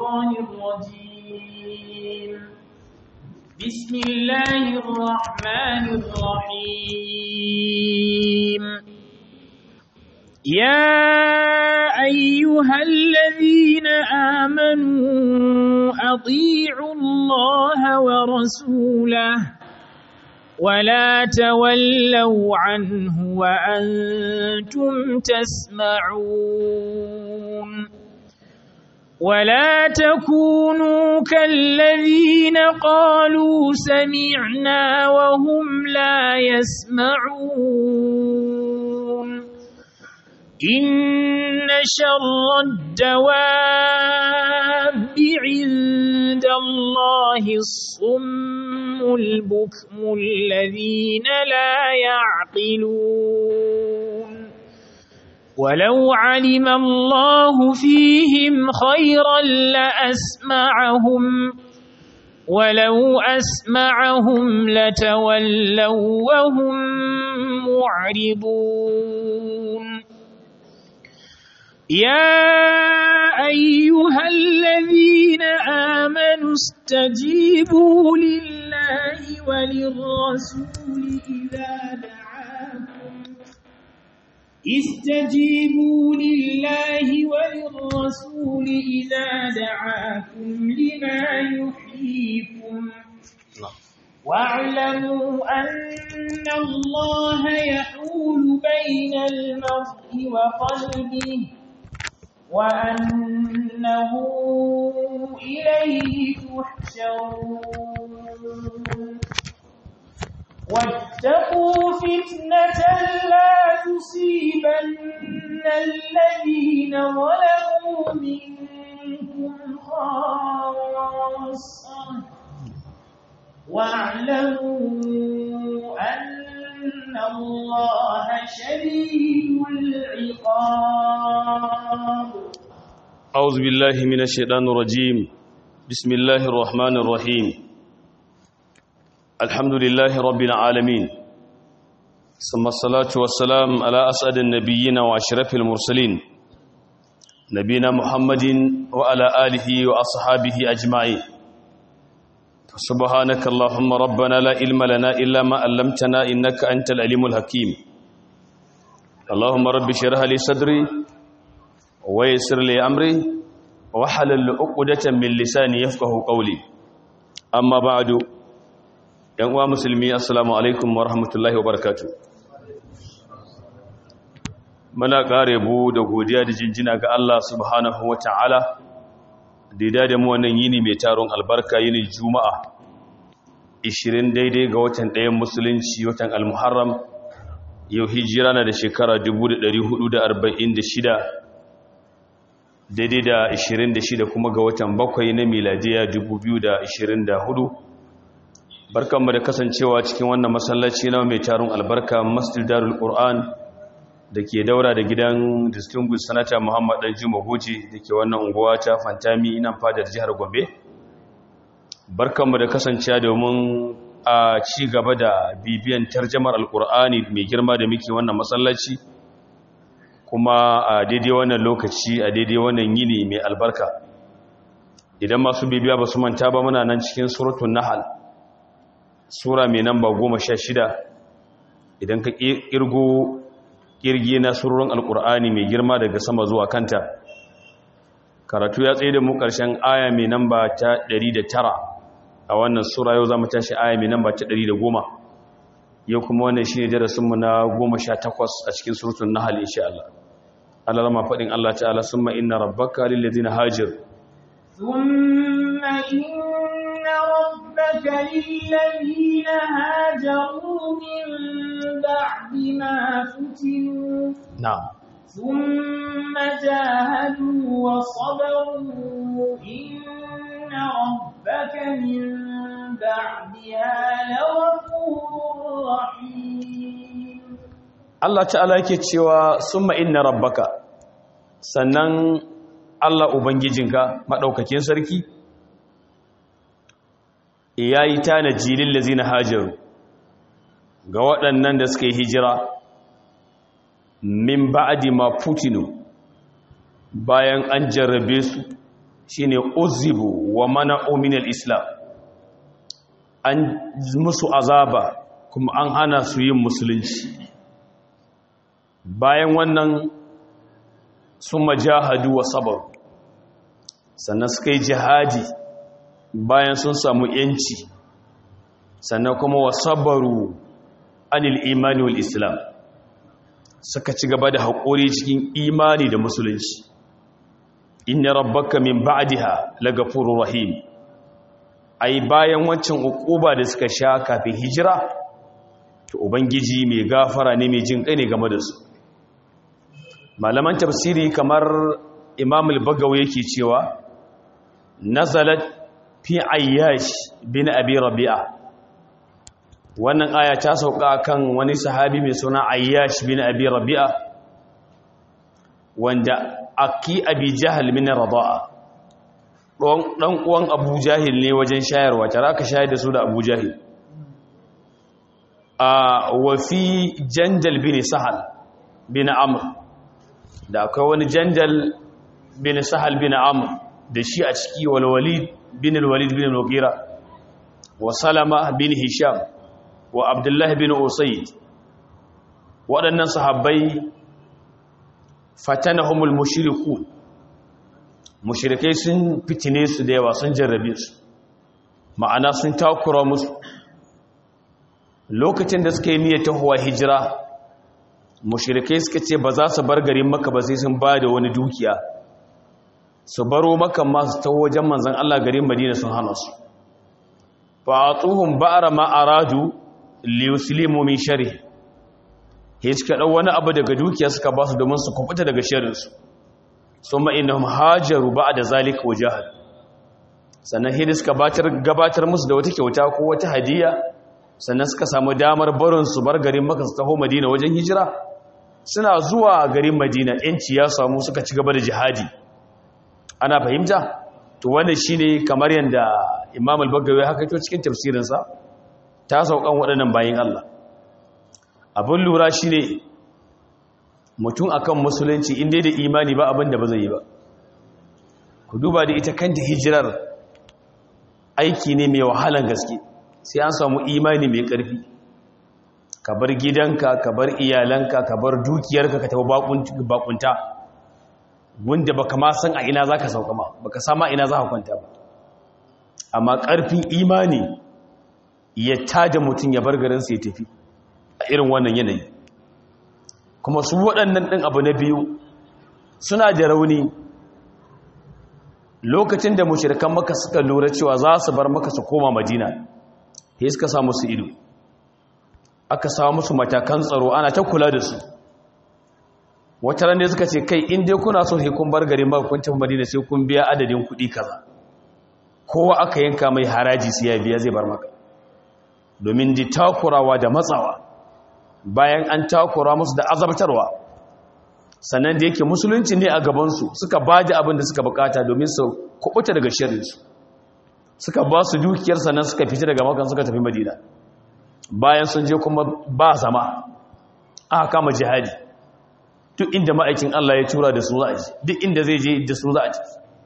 الشيطان الرجيم بسم الله الرحمن الرحيم يا أيها الذين آمنوا أطيعوا الله ورسوله ولا تولوا عنه وأنتم تسمعون ولا تكونوا كالذين قالوا سمعنا وهم لا يسمعون إن شر الدواب عند الله الصم البكم الذين لا يعقلون ولو علم الله فيهم خيرا لأسمعهم ولو أسمعهم لتولوا وهم معرضون يا أيها الذين آمنوا استجيبوا لله وللرسول إذا دعاكم استجيبوا لله وللرسول إذا دعاكم لما يحييكم واعلموا أن الله يحول بين المرء وقلبه وأنه إليه تحشرون واتقوا فتنة لا تصيبن الذين ظلموا منكم خاصة واعلموا أن الله شديد العقاب أعوذ بالله من الشيطان الرجيم بسم الله الرحمن الرحيم الحمد لله رب العالمين ثم الصلاة والسلام على أسعد النبيين وأشرف المرسلين نبينا محمد وعلى آله وأصحابه أجمعين سبحانك اللهم ربنا لا علم لنا إلا ما علمتنا إنك أنت العليم الحكيم اللهم رب اشرح لي صدري ويسر لي أمري وحلل عقدة من لساني يفقه قولي أما بعد yan uwa musulmi assalamu alaikum wa rahmatullahi wa barakatu muna kare bu da godiya da jinjina ga Allah subhanahu wa ta'ala da da mu wannan yini mai taron albarka yini juma'a 20 daidai ga watan ɗayan musulunci watan almuharram yau hijira na da shekara 1446 daidai da 26 kuma ga watan bakwai na miladiya 2024 barkanmu da kasancewa cikin wannan masallaci na mai taron albarka masjid darul qur'an da ke daura da gidan distinguished senator muhammad dan juma goji da ke wannan unguwa ta fantami nan fadar jihar gombe barkanmu da kasancewa domin a ci gaba da bibiyan tarjamar alqur'ani mai girma da muke wannan masallaci kuma a daidai wannan lokaci a daidai wannan yini mai albarka idan masu bibiya ba su manta ba muna nan cikin suratul nahl sura mai namba goma sha shida idan ka ƙirgo ƙirgi na surorin alƙur'ani mai girma daga sama zuwa kanta karatu ya tsaye da mu ƙarshen aya mai namba ta ɗari da tara a wannan sura yau za mu tashi aya mai namba ta ɗari da goma yau kuma wannan shi ne darasinmu na goma sha takwas a cikin surutun nahal insha Allah Allah rama faɗin Allah ta'ala sun inna rabbaka lillazina hajir ثم إن ربك للذين هاجروا من بعد ما فتنوا na'am ثم جاهدوا وصبروا إن ربك من بعدها لغفور رحيم Allah ta'ala yake cewa summa inna rabbaka sannan Allah ubangijinka madaukakin sarki yayi tanaji lil ladzina hajaru ga waɗannan da suka yi hijira min ba'di ma futinu bayan an jarrabe su shine uzibu wa mana'u min al-islam an musu azaba kuma an hana su yin musulunci bayan wannan sun majahadu wa sabar sannan suka yi jihadi bayan sun samu yanci sannan kuma wa sabaru anil imani wal islam suka ci gaba da haƙuri cikin imani da musulunci inna rabbaka min ba'daha lagafurur rahim ai bayan wancan ukuba da suka sha kafin hijira to ubangiji mai gafara ne mai jin kai ne game da su malaman tafsiri kamar imam al-bagawi yake cewa nazalat fi ayyash bin abi rabi'a wannan aya ta sauka kan wani sahabi mai suna ayyash bin abi rabi'a wanda aki abi jahal min rada'a dan uwan abu jahil ne wajen shayarwa tare aka shayar da su da abu jahil a wa fi jandal bin sahal bin amr da akwai wani jandal bin sahal bin amr da shi a ciki wal walid bin al-walid bin al-mughira wa salama bin hisham wa abdullahi bin usayd waɗannan sahabbai fatanahumul mushrikun mushrikai sun fitine su da yawa sun jarrabe su ma'ana sun takura musu lokacin da suka yi niyyar tahowa hijira mushrikai suka ce ba za su bar garin maka ba sai sun ba da wani dukiya su baro maka masu taho wajen manzan Allah garin madina sun hana su fa atuhum ba'ra ma aradu li yuslimu min sharri he suka dau wani abu daga dukiya suka ba su domin su kubuta daga sharrin su summa innahum hajaru ba'da zalika wajahad sannan he suka gabatar musu da wata kyauta ko wata hadiya sannan suka samu damar barin su bar garin maka su taho madina wajen hijira suna zuwa garin madina yanci ya samu suka ci gaba da jihadi ana fahimta to wannan shine kamar yanda imam al-bagawi haka to cikin tafsirinsa ta saukan waɗannan bayin Allah abin lura shine mutum akan musulunci inda da imani ba abin da ba zai yi ba ku duba da ita kanta hijirar aiki ne mai wahalan gaske sai an samu imani mai ƙarfi ka bar gidanka ka bar iyalanka ka bar dukiyarka ka tafi bakunta wanda baka ma san a ina zaka sauka ma baka sama ina zaka kwanta ba amma ƙarfin imani ya tada mutum ya bar garin ya tafi a irin wannan yanayi kuma su waɗannan ɗin abu na biyu suna da rauni lokacin da mushrikan maka suka lura cewa za su bar maka su koma madina sai suka sa musu ido aka samu musu matakan tsaro ana ta kula da su wata ran suka ce kai in dai kuna so sai kun bar garin ba kun tafi Madina sai kun biya adadin kuɗi kaza kowa aka yanka mai haraji sai ya biya zai bar maka domin di takurawa da matsawa bayan an takura musu da azabtarwa sannan da yake musulunci ne a gaban su suka baje abin da suka bukata domin su kubuta daga sharrin su suka ba su dukiyar sannan suka fita daga makan suka tafi Madina bayan sun je kuma ba zama aka kama jihadi duk inda ma'aikin Allah ya tura da su za a ji duk inda zai je da su za a ji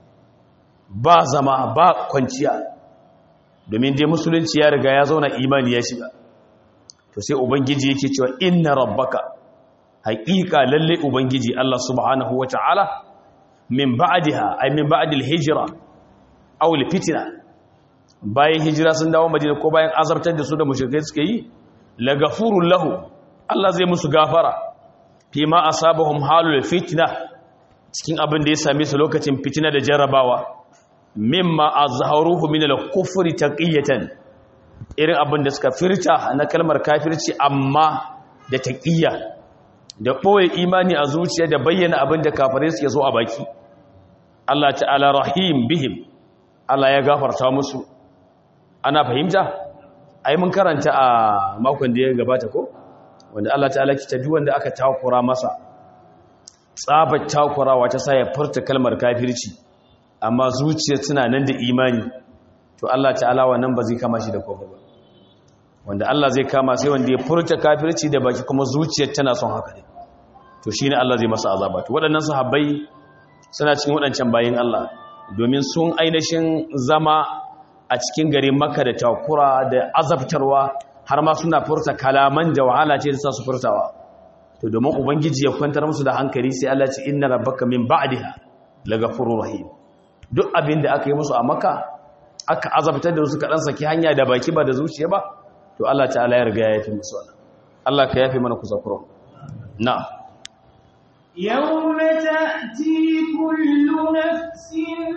ba zama ba kwanciya domin dai musulunci ya riga ya zauna imani ya shiga to sai ubangiji yake cewa inna rabbaka haqiqa lalle ubangiji Allah subhanahu wata'ala min ba'daha ay min ba'dil hijra aw al fitna bayan hijira sun dawo madina ko bayan azabtar da su da mushrikai suka yi la gafurul lahu Allah zai musu gafara fi ma asabahum halul fitna cikin abin da ya same su lokacin fitina da jarrabawa mimma azharuhu min al-kufri taqiyatan irin abin da suka firta na kalmar kafirci amma da taqiyya da boye imani a zuciya da bayyana abin da kafirai suke so a baki Allah ta'ala rahim bihim Allah ya gafarta musu ana fahimta ai mun karanta a makon da ya gabata ko wanda Allah ta'ala ki ta wanda aka takura masa tsabar takurawa ta sa ya furta kalmar kafirci amma zuciya tana nan da imani to Allah ta'ala wannan ba zai kama shi da kofa ba wanda Allah zai kama sai wanda ya furta kafirci da baki kuma zuciyar tana son haka ne to shine Allah zai masa azaba to waɗannan sahabbai suna cikin waɗancan bayin Allah domin sun ainihin zama a cikin garin maka da takura da azabtarwa har ma suna furta kalaman da wahala ce da sa su furtawa to domin ubangiji ya kwantar musu da hankali sai Allah ce inna rabbaka min ba'daha lagafurur rahim duk abin da aka yi musu a maka aka azabtar da su kaɗan saki hanya da baki ba da zuciya ba to Allah ta'ala ya riga ya yafi musu wannan Allah ka yafi mana kusakuran na'am يوم تأتي كل نفس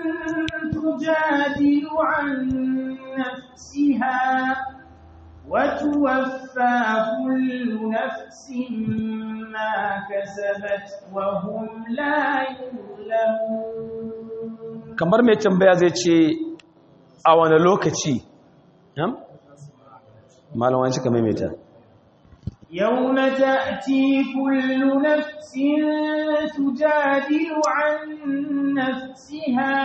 تجادل عن نفسها وتوفى كل نفس ما كسبت وهم لا يظلمون kamar mai tambaya zai ce a wani lokaci malam wani cika maimaita يوم تأتي كل نفس تجادل عن نفسها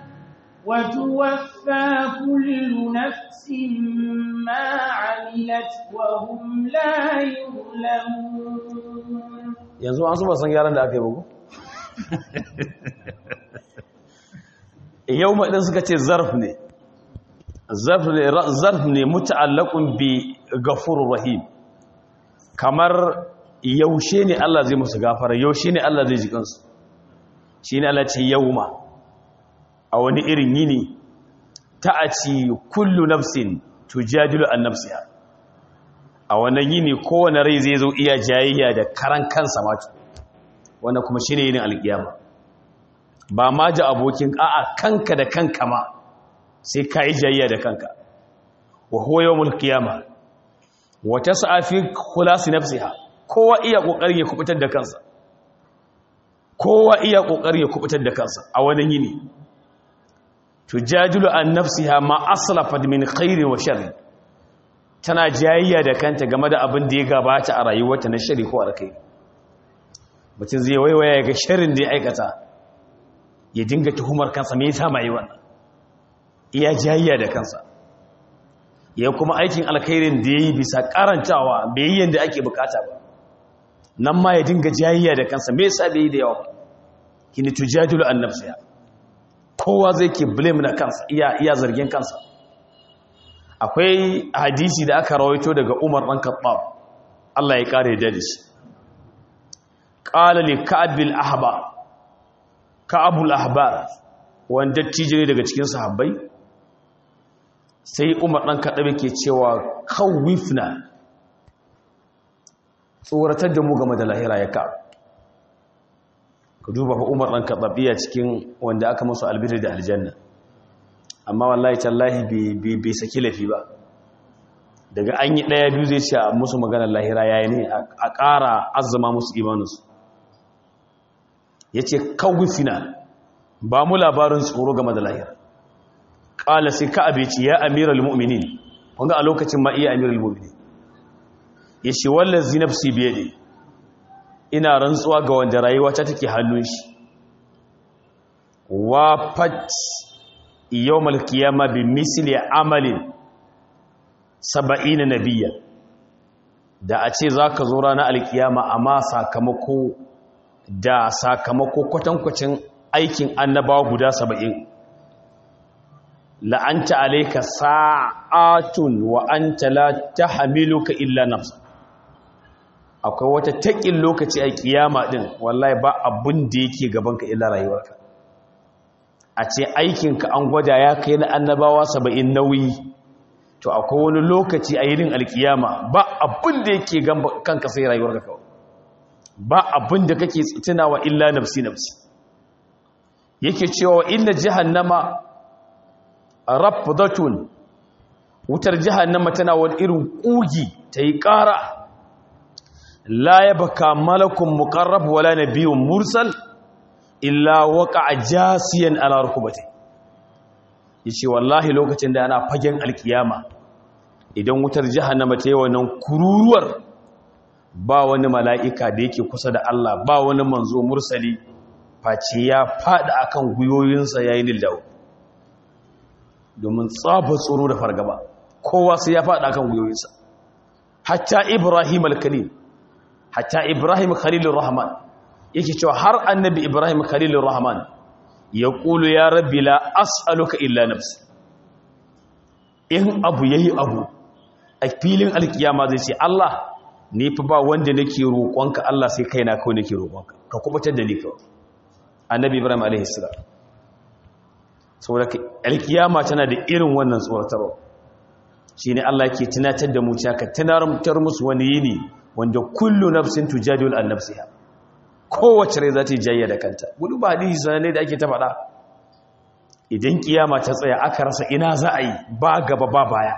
وتوفى كل نفس ما عملت وهم لا يظلمون yanzu an ba san yaran da aka yi bugu yau maɗin suka ce zarf ne zarf ne muta'allakun bi gafurur rahim kamar yaushe ne Allah zai musu gafara yaushe ne Allah zai ji kansu shi ne Allah ce yauma a wani irin yini ta'aci kullu nafsin tujadilu an nafsiha a wannan yini kowane rai zai zo iya jayayya da karan kansa ma wannan kuma shine yinin alkiyama ba ma ji abokin a'a kanka da kanka ma sai ka yi jayayya da kanka wa huwa yawmul qiyama wa tas'a fi khulasi nafsiha kowa iya kokarin ya kubutar da kansa kowa iya kokarin ya kubutar da kansa a wannan yini tujadilu an nafsiha ma aslafat min khairin wa sharri tana jayayya da kanta game da abin da ya gabata a rayuwarta na shari ko alkai mutum zai waiwaya ya ga sharrin da ya aikata ya dinga tuhumar kansa me yasa mai wannan iya jayayya da kansa ya kuma aikin alkhairin da yayi bisa karantawa bai yi yanda ake bukata ba nan ma ya dinga jayayya da kansa me yasa bai yi da yawa kini tujadilu an nafsiha kowa zai ke blame na kansa iya iya zargin kansa akwai hadisi da aka rawaito daga Umar dan Khattab Allah ya kare da shi qala li ka'ab bil ahba ka'abul ahbar wanda tijiri daga cikin sahabbai sai Umar dan Khattab yake cewa khawifna tsoratar da mu game da lahira ya ka ka duba fa Umar dan Khattab iya cikin wanda aka musu albiri da aljanna amma wallahi tallahi bai saki lafi ba daga an yi ɗaya biyu zai ce a musu maganar lahira yayi ne a ƙara azama musu imaninsu ya ce kawufina ba mu labarin tsoro game da lahira ƙala sai ka abeci ya amiral mu'minin wanda a lokacin ma iya amiral mu'minin ya ce wallan zinafsi biye ne ina rantsuwa ga wanda rayuwa ta take hannun shi wa fat yau malkiyama bi misli amalin saba'ina nabiya da a ce za ka zo ranar alkiyama amma sakamako da sakamako kwatankwacin aikin annabawa guda saba'in la'anta alaika sa'atun wa anta la tahmiluka illa nafsa akwai wata taƙin lokaci a kiyama din wallahi ba abun da yake gabanka illa rayuwarka a ce aikinka an gwada ya kai na annabawa saba'in nauyi to akwai wani lokaci a yirin alkiyama ba abun da yake kanka sai rayuwarka kawai ba abin da kake tunawa illa nafsi nafsi yake cewa inna jahannama rafdatun wutar jahannama tana wani irin kugi ta yi ƙara la yabka malakun muqarrab wala nabiyyun mursal illa waqa'a jasiyan ala rukbati yace wallahi lokacin da ana fagen alkiyama idan wutar jahannama ta yi wannan kururuwar ba wani mala'ika da yake kusa da Allah ba wani manzo mursali face ya faɗi akan guyoyinsa yayin lillawo domin tsafa tsoro da fargaba kowa sai ya faɗi akan guyoyinsa hatta ibrahim al-khalil hatta ibrahim khalilur rahman yake cewa har annabi ibrahim khalilur rahman ya ƙulu ya rabbi la as'aluka illa nafsi in abu yayi abu a filin alkiyama zai ce Allah ni fi ba wanda nake roƙonka Allah sai kaina kawai nake roƙonka ka kubutar da ni kawai annabi ibrahim alaihi salam saboda alkiyama tana da irin wannan tsoratarwa shine Allah yake tunatar da mu cewa ka tunatar musu wani yini wanda kullu nafsin tujadilu an nafsiha kowace rai za ta yi jayya da kanta gudu ba hadisi sananne da ake ta faɗa idan kiyama ta tsaya aka rasa ina za a yi ba gaba ba baya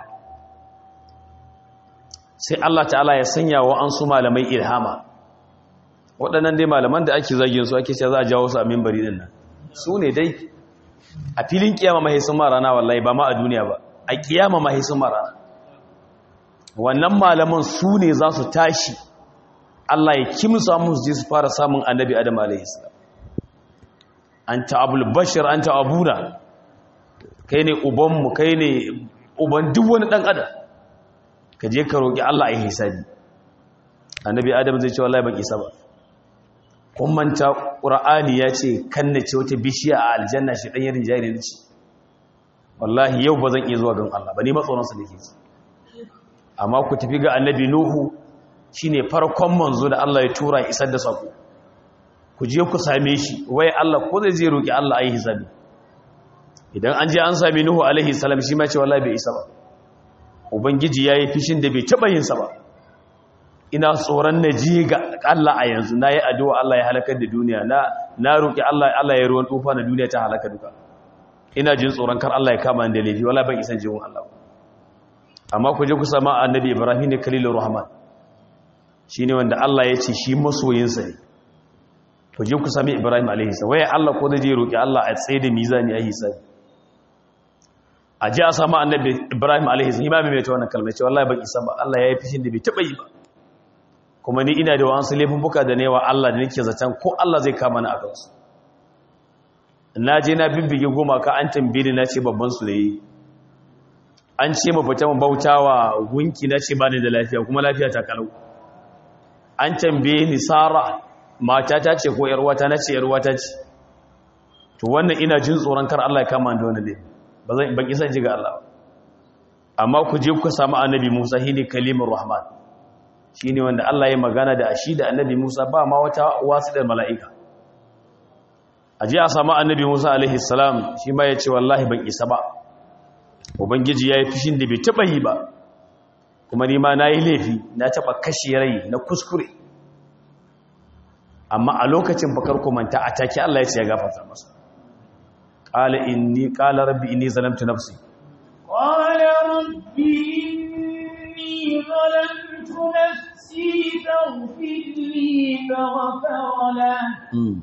sai Allah ta'ala ya sanya wa an su malamai ilhama waɗannan dai malaman da ake zagin su ake cewa za a jawo su a mimbari din nan su ne dai a filin kiyama mahi sun marana wallahi ba ma a duniya ba a kiyama mahi sun marana wannan malaman su ne za su tashi Allah ya kimsa musu je su fara samun annabi Adam alaihi salam anta abul bashir anta abuna kai ne uban mu kai ne uban duk wani dan adam ka je ka roki Allah ya hisabi annabi Adam zai ce wallahi ban isa ba kun manta qur'ani ya ce kan ce wata bishiya a aljanna shi dan yarin jari ce wallahi yau ba zan iya zuwa gan Allah ba ni matsoron sa nake amma ku tafi ga annabi nuhu shine farkon manzo da Allah ya tura isar da sako ku je ku same shi wai Allah ko zai je roki Allah ayi hisabi idan an je an same Nuhu alaihi salam shi ma ce wallahi bai isa ba ubangiji yayi fishin da bai taba yin sa ba ina tsoron na je ga Allah a yanzu nayi addu'a Allah ya halakar da duniya na na roki Allah Allah ya ruwan tufa na duniya ta halaka duka ina jin tsoron kar Allah ya kama ni da laifi wallahi ban isa jiwon Allah amma ku je ku sama annabi Ibrahim ne kalilur rahman shi ne wanda Allah ya ce shi masoyinsa ne to je ku sami Ibrahim alaihisa waya Allah ko zai je roƙi Allah a tsaye da mizani a hisabi a ji a samu annabi Ibrahim alaihisa imami mai ta wannan kalmar ce wallahi ban isa ba Allah ya yi fishin da bai taɓa yi ba kuma ni ina da wasu laifuffuka da newa Allah da nake zaton ko Allah zai kama ni a kansu na je na bibbige goma ka an tambaye ni na ce babban su da yi an ce mu fita mu bautawa gunki na ce ba ni da lafiya kuma lafiya ta kalau an tambaye ni sara mata ta ce ko yarwata na ce yarwata ce to wannan ina jin tsoron kar Allah ya kama da wannan ne ba zan ban isa ji ga Allah amma ku je ku samu annabi Musa shine kalimur rahman shine wanda Allah ya magana da shi da annabi Musa ba ma wata wasu da mala'ika aje a samu annabi Musa alaihi salam shi ma ya ce wallahi ban isa ba ubangiji yayi fishin da bai taba yi ba kuma ni ma nayi laifi na taba kashe rai na kuskure amma a lokacin bakar kumanta a take Allah ya ce ya gafarta masa qala inni qala rabbi inni zalamtu nafsi qala rabbi inni zalamtu nafsi faghfir li faghfara lahu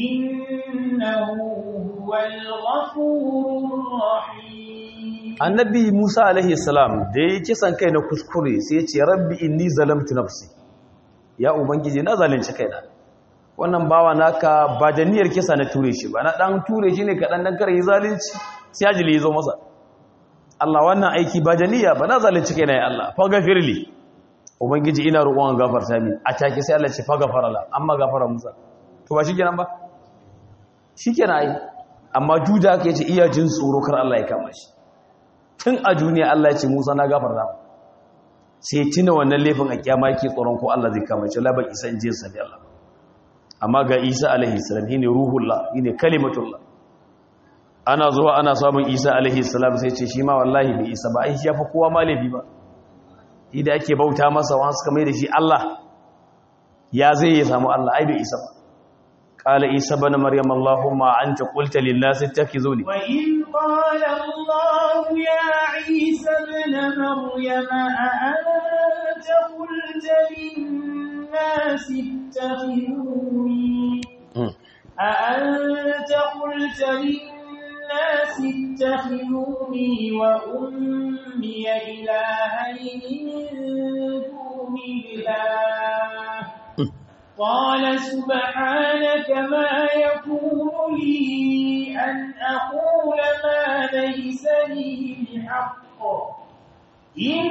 innahu huwal ghafurur rahim annabi Musa alaihi salam da ya kisan kai na kuskure sai ya ce rabbi inni zalamtu nafsi ya ubangiji na zalunci kaina wannan bawa naka ba da niyyar kisa na ture shi ba na dan ture shi ne kaɗan dan kare zalunci sai ajili ya zo masa Allah wannan aiki ba da niyya ba na zalunci kaina ya Allah fa gafirli ubangiji ina roƙon gafarta min a take sai Allah ce fa gafara la amma gafara Musa to ba shikenan ba shikenan ai amma juda ka yace iya jin tsoro kar Allah ya kama shi tun a duniya Allah ya ce Musa na gafarta sai tuna wannan laifin a kiyama yake tsoron ko Allah zai kama shi la ba isa in je sabi Allah amma ga isa alaihi salam shine ruhullah shine kalimatullah ana zuwa ana samun isa alaihi salam sai ce shi ma wallahi bai isa ba ai shi yafi kowa malami ba shi da ake bauta masa wa suka mai da shi Allah ya zai ya samu Allah ai bai isa ba qala isa ibn maryam allahumma anta qulta lin nas ittakhizuni wa in qala allah ya isa ibn maryam a anta qulta lin الناس اتخذوني أأنت قلت للناس اتخذوني وأمي إلهين من دون الله قال سبحانك ما يكون لي أن أقول ما ليس لي بحق إن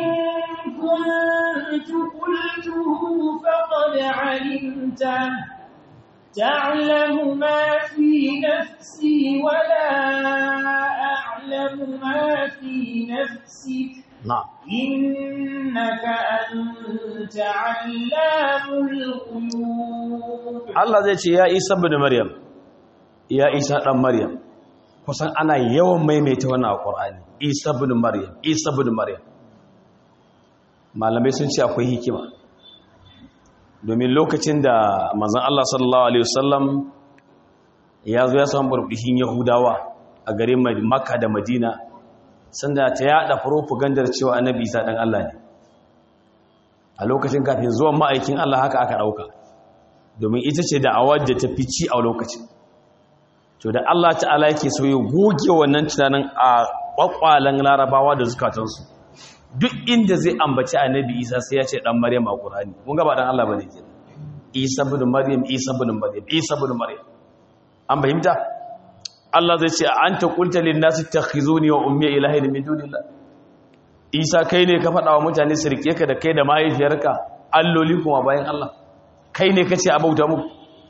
كنت قلته فقد علمته تعلم ما في نفسي ولا أعلم ما في نفسك na'am إنك أنت علام الغيوب Allah zai ce ya Isa ibn Maryam ya Isa dan Maryam kusan ana yawan maimaita wannan a Qur'ani Isa ibn Maryam Isa ibn Maryam malamai sun ce akwai hikima domin lokacin da manzon Allah sallallahu alaihi wasallam ya zo ya samu burbushin Yahudawa a garin Makka da Madina sanda ta yada propagandar cewa Annabi Isa dan Allah ne a lokacin kafin zuwan ma'aikin Allah haka aka dauka domin ita ce da'awar da ta fici a lokacin to da Allah ta'ala yake so ya goge wannan tunanin a kwakwalen larabawa da zukatansu duk inda zai ambaci annabi isa sai ya ce dan maryam a qur'ani mun ga ba dan Allah bane kenan isa ibn maryam isa ibn maryam isa ibn maryam an fahimta Allah zai ce anta qulta lin nasi takhizuni wa ummi ilahin min dunillah isa kai ne ka faɗa wa mutane su rike ka da kai da mahaifiyarka alloli kuma bayan Allah kai ne kace a bauta mu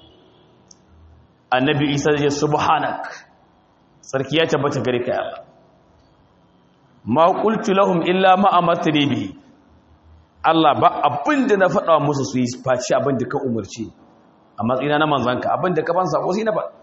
annabi isa ya subhanak sarki ya tabbata gare ka Allah ma qultu lahum illa ma amartani bihi Allah ba abinda na faɗa musu su yi faci abinda ka umarci a matsayina na manzanka abinda ka ban sako sai na faɗa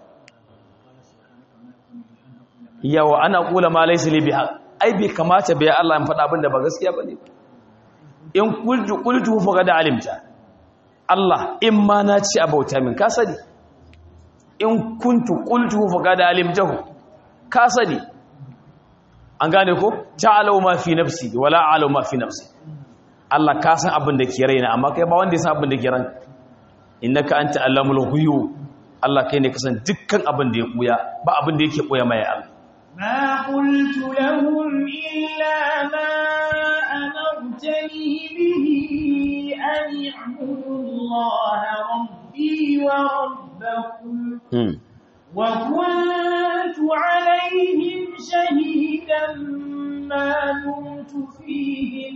yawa ana kula ma laysa li biha ai bai kamata bai Allah in faɗa abinda ba gaskiya bane in qultu qultu fa qad alimta Allah in ma na ci abauta min ka sani in kuntu qultu fa qad alimtahu ka sani an gane ko ta'alu ma fi nafsi wala a'lamu ma fi nafsi Allah ka san abin da ke raina amma kai ba wanda ya san abin da ke ranka innaka anta allamul ghuyub Allah kai ne ka san dukkan abin da ya buya ba abin da yake buya mai Allah ما قلت لهم إلا ما أمرتني به أن اعبدوا الله ربي وربكم hmm. وكنت عليهم شهيدا ما دمت فيهم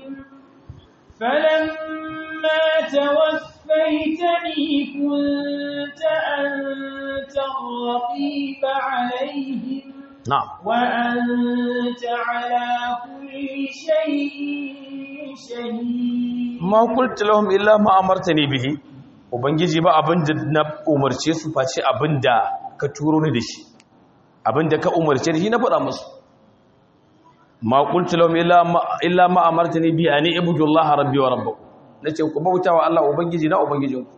فلما توفيتني كنت أنت الرقيب عليهم na'am وأنت على كل شيء شهيد ma qultu lahum illa ma amartani bihi ubangiji ba abin da na umarce su face abin da ka turo ni da shi abin da ka umarce da shi na faɗa musu ma qultu lahum illa ma illa ma amartani bihi ani ibudullaha rabbi wa rabbukum nace ku bautawa Allah ubangiji na ubangijinku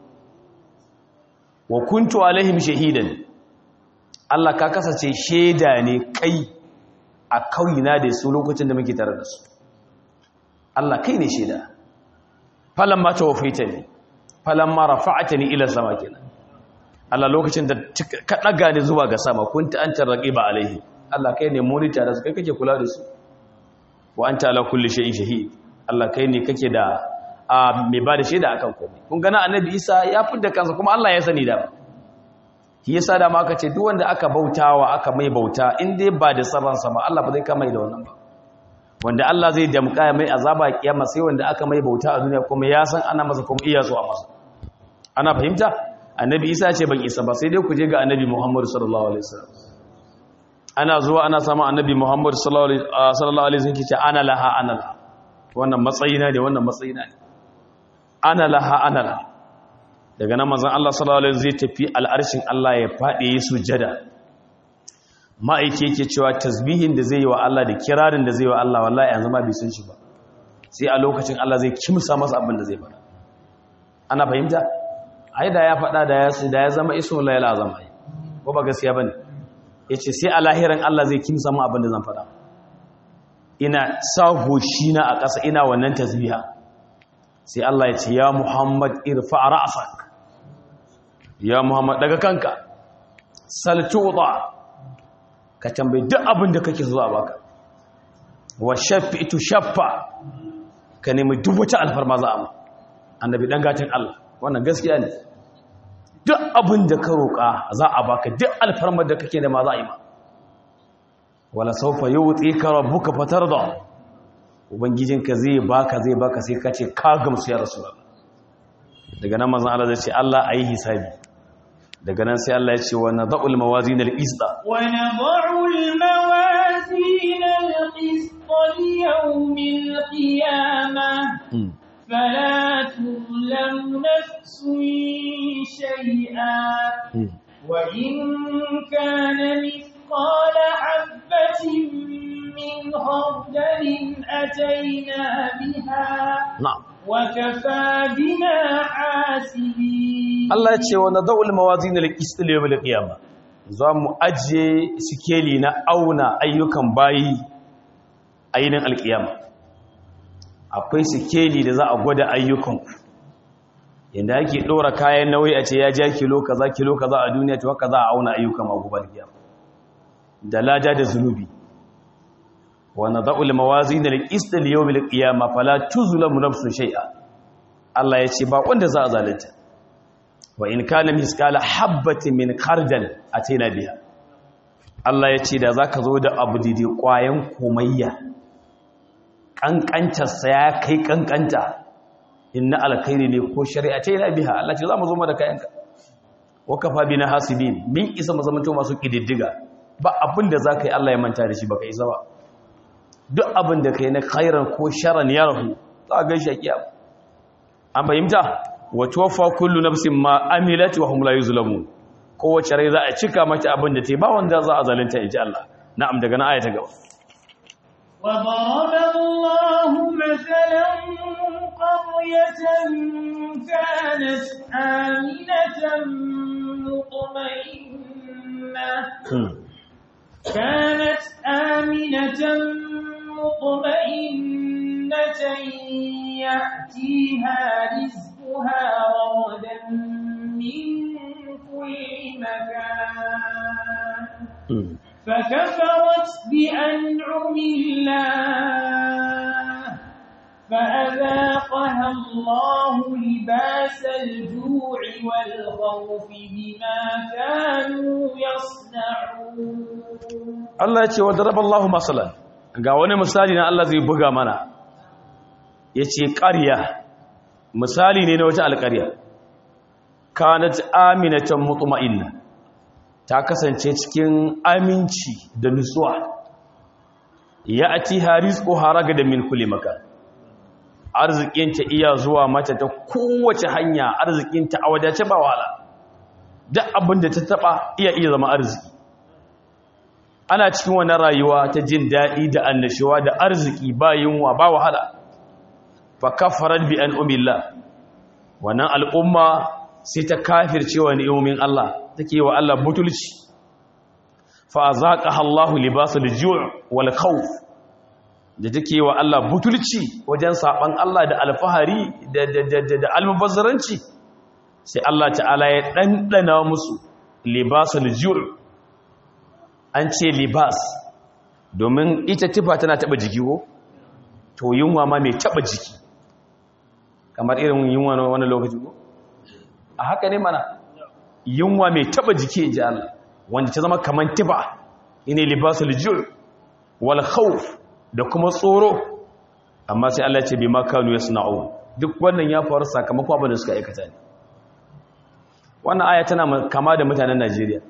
wa kuntu alaihim shahidan Allah ka kasance shaida ne kai a kauyina da su lokacin da muke tare da su Allah kai ne shaida falamma tawaffaitani falamma rafa'atani ila sama kenan Allah lokacin da ka daga ni zuwa ga sama kunta anta raqiba alaihi Allah kai ne monitor da su kai kake kula da su wa anta ala kulli shay'in shahid Allah kai ne kake da a mai bada shaida akan komai kun ga na annabi Isa ya fidda kansa kuma Allah ya sani da shi yasa da ma aka ce duk wanda aka bautawa aka mai bauta in dai ba da sabansa ba Allah ba zai kama da wannan ba wanda Allah zai damƙa mai azaba kiyama sai wanda aka mai bauta a duniya kuma ya san ana masa kuma iya so a masa ana fahimta annabi Isa ce ban isa ba sai dai ku je ga annabi Muhammad sallallahu alaihi wasallam ana zuwa ana samun annabi Muhammad sallallahu alaihi wasallam ce ana laha ana laha wannan matsayina ne wannan matsayina ne ana laha ana laha daga nan manzon Allah sallallahu alaihi wasallam zai tafi al'arshin Allah ya fadi yi sujada ma'aike yake cewa tasbihin da zai yi wa Allah da kirarin da zai yi wa Allah wallahi yanzu ma bai san shi ba sai a lokacin Allah zai kimsa masa abin da zai faɗa ana fahimta ai da ya faɗa da ya da ya zama ismul layl azam ai ko ba gaskiya bane yace sai a lahirin Allah zai kimsa mu abin da zan faɗa ina sa goshi na a ƙasa ina wannan tasbiha sai Allah ya ce ya Muhammad irfa ra'sak ya Muhammad daga kanka sal tu'ta ka tambayi duk abin da kake zuwa baka wa shafi'tu shaffa ka nemi duk wata alfarma za a ma annabi dan gatin Allah wannan gaskiya ne duk abin da ka roƙa za a baka duk alfarmar da kake da ma za a yi ma wala sawfa yu'tika rabbuka fatarda ubangijinka zai baka zai baka sai ka ce ka gamsu ya rasulullah daga nan manzon Allah zai ce Allah ayi hisabi daga nan sai Allah ya ce wa nadha'ul mawazin al-qisda wa nadha'ul mawazin al-qisda li yawmil qiyamah فلا تظلم نفس شيئا وإن كان مثقال حبة من خردل أتينا بها نعم وكفى بنا حاسبين Allah ya ce wa nadawul mawazin al-qist li yawm al-qiyamah za mu ajiye sikeli na auna ayyukan bayi ainin al-qiyama akwai sikeli da za a gwada ayyukan yanda ake dora kayan nauyi a ce ya ja kilo kaza kilo kaza a duniya to haka za a auna ayyukan agubar qiyama da lada da zunubi wa nadawul mawazin al-qist li yawm al-qiyamah fala tuzlamu nafsun shay'a Allah ya ce ba wanda za a zalunta wa in kana miskala habbatin min khardal ataina biha Allah ya ce da zaka zo da abu dide kwayan komayya kankantar sa ya kai kankanta inna alkhairi ne ko shari'a taina biha Allah ce za mu zo mu da kayanka wa kafa bina hasibin min isa mu zamanto masu kididdiga ba abin da zaka yi Allah ya manta da shi baka isa ba duk abin da kai na khairan ko sharran ya rahu za ka gaishe kiyama an fahimta wa tuwaffa kullu nafsin ma amilat wa hum la yuzlamun kowace rai za a cika mata abin da ta ba wanda za a zalunta inji Allah na'am daga nan aya ta gaba wa daraba Allahu mathalan qaryatan kanat aminatan mutma'innah كانت آمنة مطمئنة يأتيها رزقها رغدا من كل مكان فكفرت بأنعم الله فأذاقها الله لباس الجوع والخوف بما كانوا يصنعون Allah ya ce wa daraballahu masalan ga wani misali na Allah zai buga mana yace ƙarya misali ne na wata alƙarya kanat aminatan mutma'inna ta kasance cikin aminci da nutsuwa ya'ti harizqu haraga da min kulli makan arzikinta iya zuwa mata ta kowace hanya arzikinta a wadace ba wahala duk abin da ta taba iya iya zama arziki ana cikin wannan rayuwa ta jin daɗi da annashuwa da arziki ba yunwa ba wahala fa kafarat bi an umillah wannan al'umma sai ta kafirce wa ni'umin Allah take wa Allah butulci fa azaqaha Allahu libasul ju' wal khawf da take wa Allah butulci wajen saban Allah da alfahari da da da, da almubazzaranci sai Allah ta'ala ya dandana musu libasul ju' an ce libas domin ita tufa tana taba jiki ko to yunwa ma mai taba jiki kamar irin yunwa na wani lokaci ko a haka ne mana yunwa mai taba jiki inji Allah wanda ta zama kamar tufa ine libasul jul wal khawf da kuma tsoro amma sai Allah ya ce bima kanu yasna'u duk wannan ya faru sakamakon abin da suka aikata ne wannan aya tana kama da mutanen Najeriya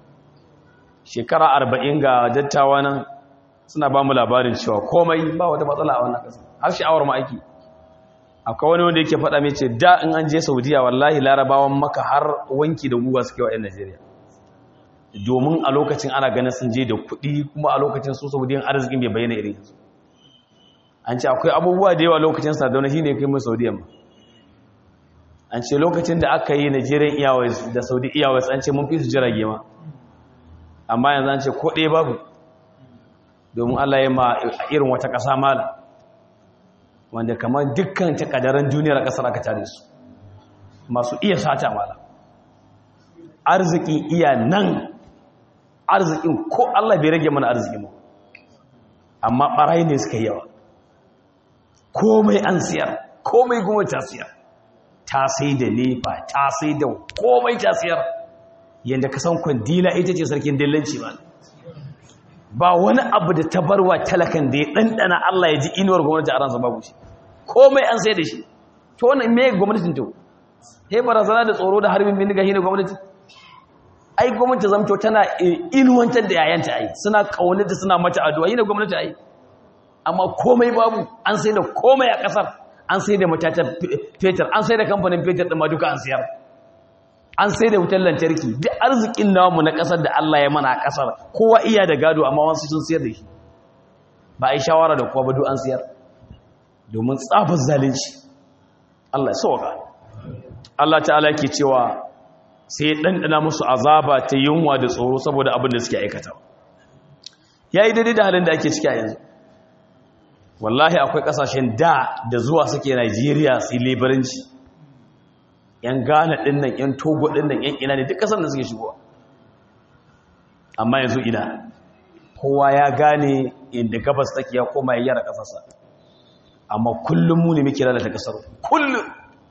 shekara arba'in ga dattawa nan suna ba mu labarin cewa komai ba wata matsala a wannan ƙasa har sha'awar ma'aiki akwai wani wanda yake faɗa mai ce da in an je saudiya wallahi larabawan maka har wanki da guga suke wa 'yan najeriya domin a lokacin ana ganin sun je da kuɗi kuma a lokacin su saudiyan arzikin bai bayyana irin yanzu an ce akwai abubuwa da yawa lokacin sardauna shi ne kai mai saudiyan ba an ce lokacin da aka yi nigerian airways da saudi airways an ce mun fi su jirage ma amma yanzu an ce ko ɗaya babu domin Allah ya ma irin wata ƙasa mala wanda kamar dukkan takadaran duniyar ƙasar aka tare su masu iya sata mala arzikin iya nan arzikin ko Allah bai rage mana arzikin mu amma ɓarayi ne suka yawa komai an siyar komai kuma ta siyar ta sai da nefa ta sai da komai ta siyar yadda ka san kwandila ita ce sarkin dillanci ba ba wani abu da ta barwa talakan da ya ɗanɗana Allah ya ji inuwar gwamnati a ransa babu shi komai an sai da shi to wannan me gwamnatin to he barazana da tsoro da harbin bindiga shi ne gwamnati ai gwamnati zamto tana inuwantar da yayanta ai suna kaunata suna mata addu'a yi da gwamnati ai amma komai babu an sai da komai a kasar an sai da matatan fetur an sai da kamfanin fetur ɗin ma duka an siyar an sai da wutar lantarki duk arzikin namu na kasar da Allah ya mana a kasar kowa iya da gado amma wasu sun siyar da shi ba a yi shawara da kowa ba duk an siyar domin tsafin zalunci Allah ya sauka Allah ta'ala ke cewa sai ya ɗanɗana musu azaba ta yunwa da tsoro saboda abin da suke aikata ya yi daidai da halin da ake ciki a yanzu wallahi akwai ƙasashen da da zuwa suke Najeriya sai lebaranci yan Ghana ɗin nan yan Togo ɗin nan yan ina ne duk ƙasar da suke shigowa amma yanzu ina kowa ya gane inda gabas take ya koma yayyara ƙasarsa amma kullum mu ne muke lalata ƙasar kullum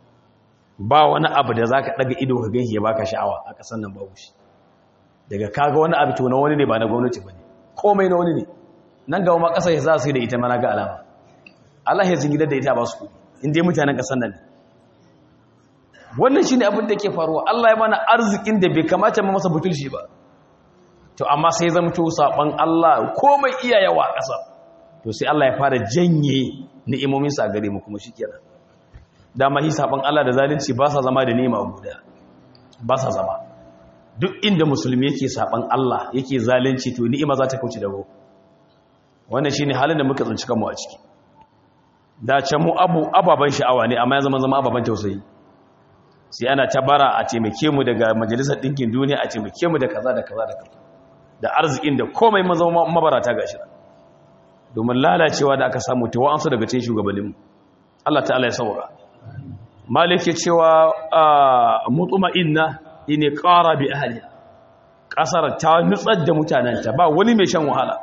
ba wani abu da za ka ɗaga ido ka gan ya baka sha'awa a ƙasar nan babu shi daga kaga wani abu to na wani ne ba na gwamnati ba ne komai na wani ne nan gaba ma ƙasar ya za su yi da ita mana ga alama Allah ya zingidar da ita ba su kuɗi inda mutanen ƙasar nan ne wannan shi ne abin da ke faruwa Allah ya mana arzikin da bai kamata ma masa butulci ba to amma sai zama to saɓon Allah komai iya yawa a ƙasar to sai Allah ya fara janye ni'imominsa a gare mu kuma shi kenan dama hi saban Allah da zalunci ba sa zama da nema guda ba sa zama duk inda musulmi yake saban Allah yake zalunci to ni'ima za ta kauce dago wannan shine halin da muka tsinci kanmu a ciki da can mu abu ababan sha'awa ne amma ya zama zama ababan tausayi sai ana tabara a taimake mu daga majalisar dinkin duniya a taimake mu da kaza da kaza da kaza da arzikin da komai mun zama mabarata gashi domin lalacewa da aka samu ta wa'ansu daga cikin shugabanninmu Allah ta'ala ya saurara malik ya cewa mutuma inna ne ƙara bi ahliha ƙasar ta nutsar da mutanenta ba wani mai shan wahala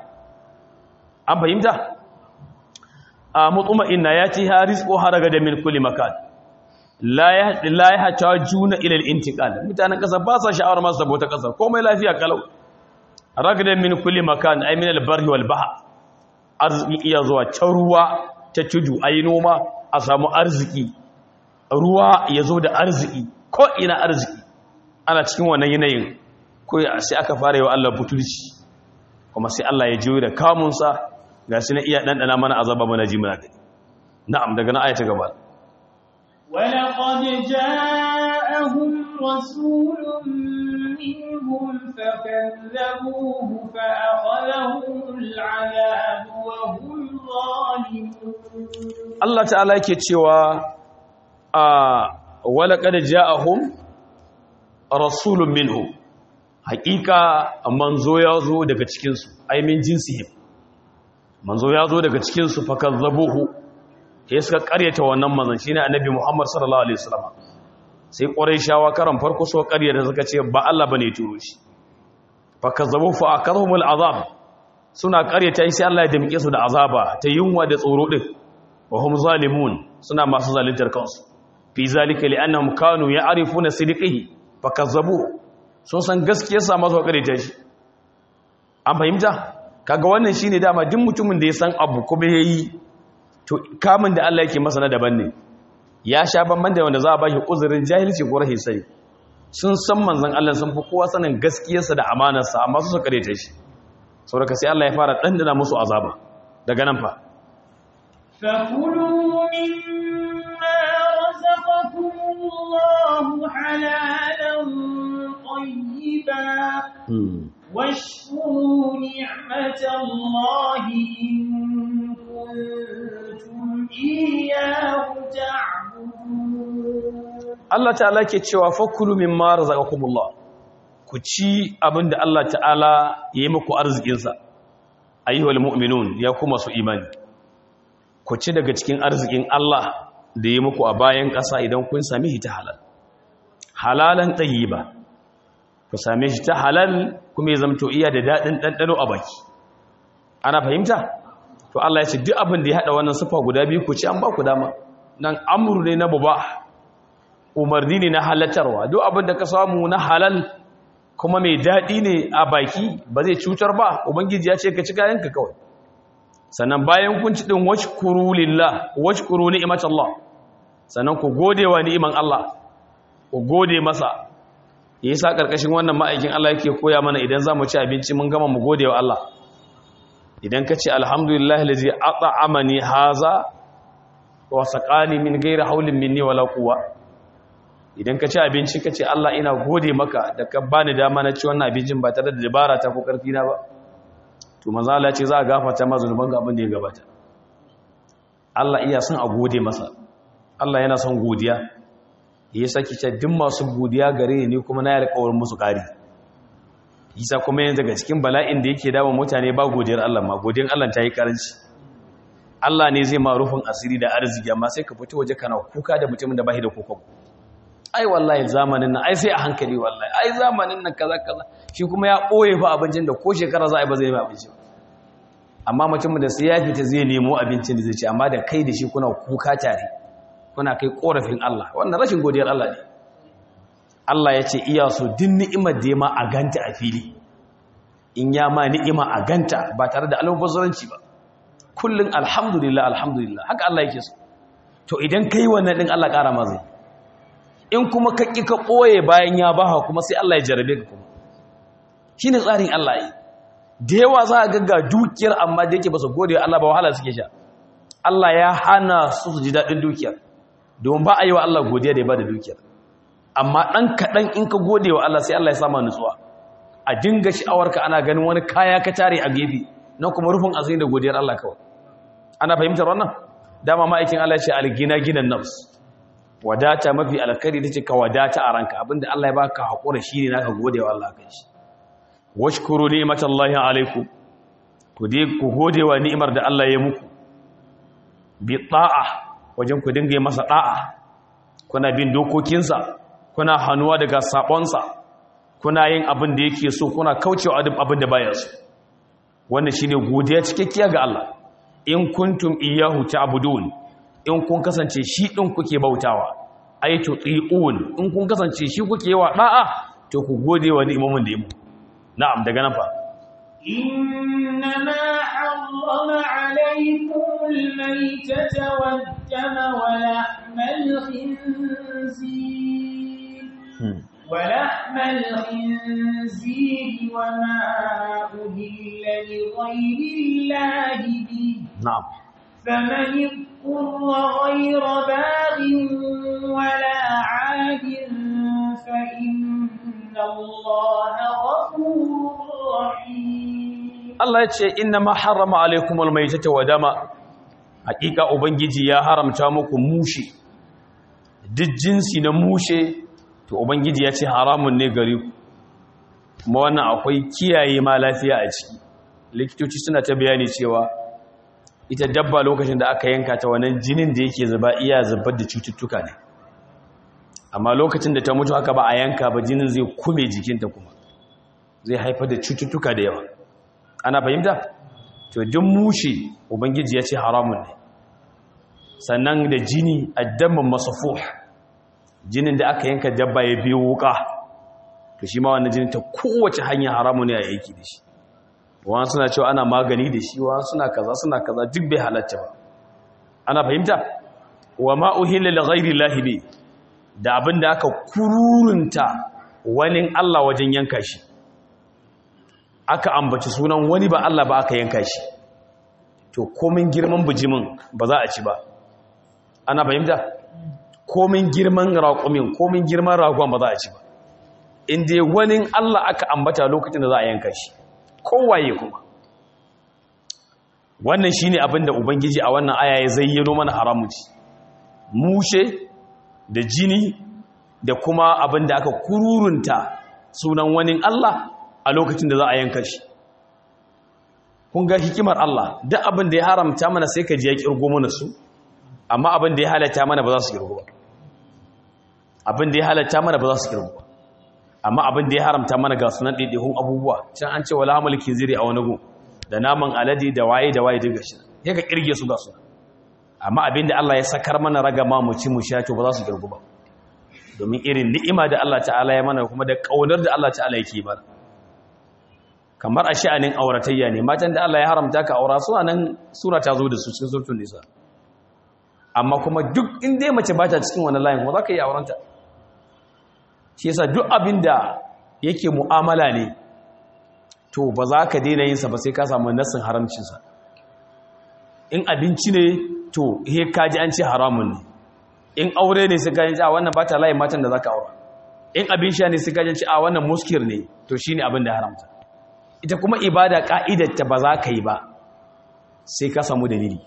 an fahimta a mutuma inna ya ci haris ko haraga da min kulli makan la ya hata juna ilal intiqal mutanen ƙasar ba sa sha'awar masu sabota ƙasar komai lafiya kalau ragada min kulli makan ay min al-barri wal bahr arziki iya zuwa ta ruwa ta tudu ayi noma a samu arziki ruwa ya zo da arziki ko ina arziki ana cikin wannan yanayin ko sai aka fara yi wa Allah butulci kuma sai Allah ya jiyo da kamunsa ga shi na iya ɗanɗana mana azaba mana ji muna gani na'am daga na ayata gaba ولقد جاءهم رسول منهم فكذبوه فأخذهم العذاب وهم ظالمون Allah ta'ala yake cewa a walaƙad ja'ahum rasulun minhu haƙiƙa manzo ya zo daga cikinsu aimin jinsihim manzo ya zo daga cikinsu fakazzabuhu ya suka ƙaryata wannan manzon shine annabi Muhammad sallallahu alaihi wasallam sai quraishawa karan farko so ƙaryata suka ce ba Allah bane turo shi fakazzabu fa akadhumul azab suna ƙaryata sai Allah ya damike su da azaba ta yunwa da tsoro din wa hum zalimun suna masu zaluntar kansu fi zalika li'annahum kanu ya'rifuna sidqihi fakazzabu sun san gaskiyar sa masu ƙaryata shi an fahimta kaga wannan shine dama duk mutumin da ya san abu kuma yayi to kamun da Allah yake masa na daban ne ya sha banban da wanda za a ba shi uzurin jahilci ko rahin sai sun san manzon Allah sun fi kowa sanin gaskiyarsa da amanarsa amma su su kareta shi saboda sai Allah ya fara dandana musu azaba daga nan fa فكلوا مما رزقكم الله حلالا طيبا واشكروا نعمة الله إن كنتم إياه تعبدون Allah ta'ala ke cewa fakulu mimma razaqakumullah ku ci abinda Allah ta'ala ya yi muku arzikinsa ayyuhal mu'minun ya kuma su imani ku ci daga cikin arzikin Allah da ya muku a bayan ƙasa idan kun sami shi ta halal halalan tayyiba ku same shi ta halal kuma ya zamto iya da daɗin ɗanɗano a baki ana fahimta to Allah ya ce duk abin da ya haɗa wannan sufa guda biyu ku ci an ba ku dama nan amuru ne na buba umarni ne na halatarwa duk abin da ka samu na halal kuma mai daɗi ne a baki ba zai cutar ba ubangiji ya ce ka ci kayanka kawai sannan bayan kun ci ɗin washkuru lillah washkuru ni'imat Allah sannan ku gode wa ni'iman Allah ku gode masa yasa karkashin wannan ma'aikin Allah yake koya mana idan zamu ci abinci mun gama mu gode wa Allah idan ka ce alhamdulillah allazi at'amani haza wa saqani min ghairi hawlin minni wala quwwa idan ka ci abinci ka ce Allah ina gode maka da ka bani dama na ci wannan abincin ba tare da dabara ta ko karfi na ba to manzo Allah ce za a gafarta ma zunuban ga abin da ya gabata Allah iya son a gode masa Allah yana son godiya ya saki ce duk masu godiya gare ni kuma na yi alƙawarin musu ƙari isa kuma yanzu daga cikin bala'in da yake dawo mutane ba godiyar Allah ma godiyar Allah ta yi karanci Allah ne zai ma rufin asiri da arziki amma sai ka fito waje kana kuka da mutumin da bashi da kokon ai wallahi zamanin nan ai sai a hankali wallahi ai zamanin nan kaza kaza shi kuma ya ɓoye fa abincin da ko shekara za a yi ba zai yi abinci amma mutumin da sai ya fita zai nemo abincin da zai ci amma da kai da shi kuna kuka tare kuna kai korafin Allah wannan rashin godiyar Allah ne Allah ya ce iya so din ni'imar da ya ma a ganta a fili in ya ma ni'ima a ganta ba tare da almubazzaranci ba kullun alhamdulillah alhamdulillah haka Allah yake so to idan kai wannan din Allah ƙara ma zai in kuma ka ƙi ka ɓoye bayan ya baha kuma sai Allah ya jarabe ka kuma shine tsarin Allah yi da yawa za a gagga dukiyar amma da yake ba su gode wa Allah ba wahala suke sha Allah ya hana su su ji daɗin dukiyar domin ba a yi wa Allah godiya da ya ba da dukiyar amma ɗan kaɗan in ka gode wa Allah sai Allah ya sama nutsuwa a dinga sha'awarka ana ganin wani kaya ka tare a gefe na kuma rufin asiri da godiyar Allah kawai ana fahimtar wannan dama ma'aikin Allah ya ce algina ginan nafs wadata mafi alkhairi tace ka wadata a ranka abinda Allah ya baka hakura shine naka gode wa Allah kai shi washkuru ni'matallahi alaikum ku dai ku gode wa ni'imar da Allah ya muku bi ta'a wajen ku dinga yi masa ta'a kuna bin dokokinsa kuna hanuwa daga sabonsa kuna yin abin da yake so kuna kaucewa duk abin da baya so wannan shine godiya cikakkiya ga Allah in kuntum iyyahu ta'budun in kun kasance shi din kuke bautawa ay tuti'un in kun kasance shi kuke wa da'a to ku gode wa ni'imamin da yi mu na'am daga nan fa إنما حرم عليكم الميتة والدم ولحم الخنزير ولحم الخنزير وما أهل لغير الله به na'am فمن اضطر غير باغ ولا عاد فإن الله غفور رحيم Allah ya ce inna ma harrama alaikumul maitata wa dama hakika ubangiji ya haramta muku mushi duk jinsi na mushe to ubangiji ya ce haramun ne gare ku kuma wannan akwai kiyaye ma lafiya a ciki likitoci suna ta bayani cewa ita dabba lokacin da aka yanka ta wannan jinin da yake zuba iya zubar da cututtuka ne amma lokacin da ta mutu haka ba a yanka ba jinin zai kume jikinta kuma zai haifar da cututtuka da yawa ana fahimta to duk mushi ubangiji ya ce haramun ne sannan da jini addamin masafuh jinin da aka yanka dabba ya biyo wuka to shi ma wannan jinin ta kowace hanya haramun ne a yaki da shi wani suna cewa ana magani da shi wani suna kaza suna kaza duk bai halatta ba ana fahimta wa ma uhilla li ghairi llahi bi da abin da aka kururunta wani Allah wajen yanka shi aka ambaci sunan wani ba Allah ba aka yanka shi to komin girman bijimin ba za a ci ba ana fahimta komin girman raƙumin komin girman ragon ba za a ci ba inda wani Allah aka ambata lokacin da za a yanka shi kowaye kuma wannan shine abin da ubangiji a wannan aya ya zayyano mana haramuci mushe da jini da kuma abin da aka kururunta sunan wani Allah a lokacin da za a yanka shi kun ga hikimar Allah duk abin da ya haramta mana sai ka ji ya kirgo mana su amma abin da ya halatta mana ba za su kirgo ba abin da ya halatta mana ba za su kirgo ba amma abin da ya haramta mana ga sunan ɗaiɗaikun abubuwa can an ce wala hamalikin ziri a wani gun da naman alade da waye da waye daga shi ya ka kirge su ga su amma abin da Allah ya sakar mana raga ma mu ci mu sha to ba za su kirgo ba domin irin ni'ima da Allah ta'ala ya mana kuma da kaunar da Allah ta'ala yake mana kamar a sha'anin auratayya ne matan da Allah ya haramta ka aura suna nan sura ta zo da su cikin surtun nisa amma kuma duk inda ya mace ba ta cikin wani layin ko za ka yi aurenta shi yasa duk abin da yake mu'amala ne to ba za ka daina yinsa ba sai ka samu nassin haramcinsa in abinci ne to he kaji an ce haramun ne in aure ne sai kaji a wannan ba ta layin matan da za ka aura in abin sha ne sai kaji ce a wannan muskir ne to shi ne abin da haramta ita kuma ibada ka'idarta ba za ka yi ba sai ka samu dalili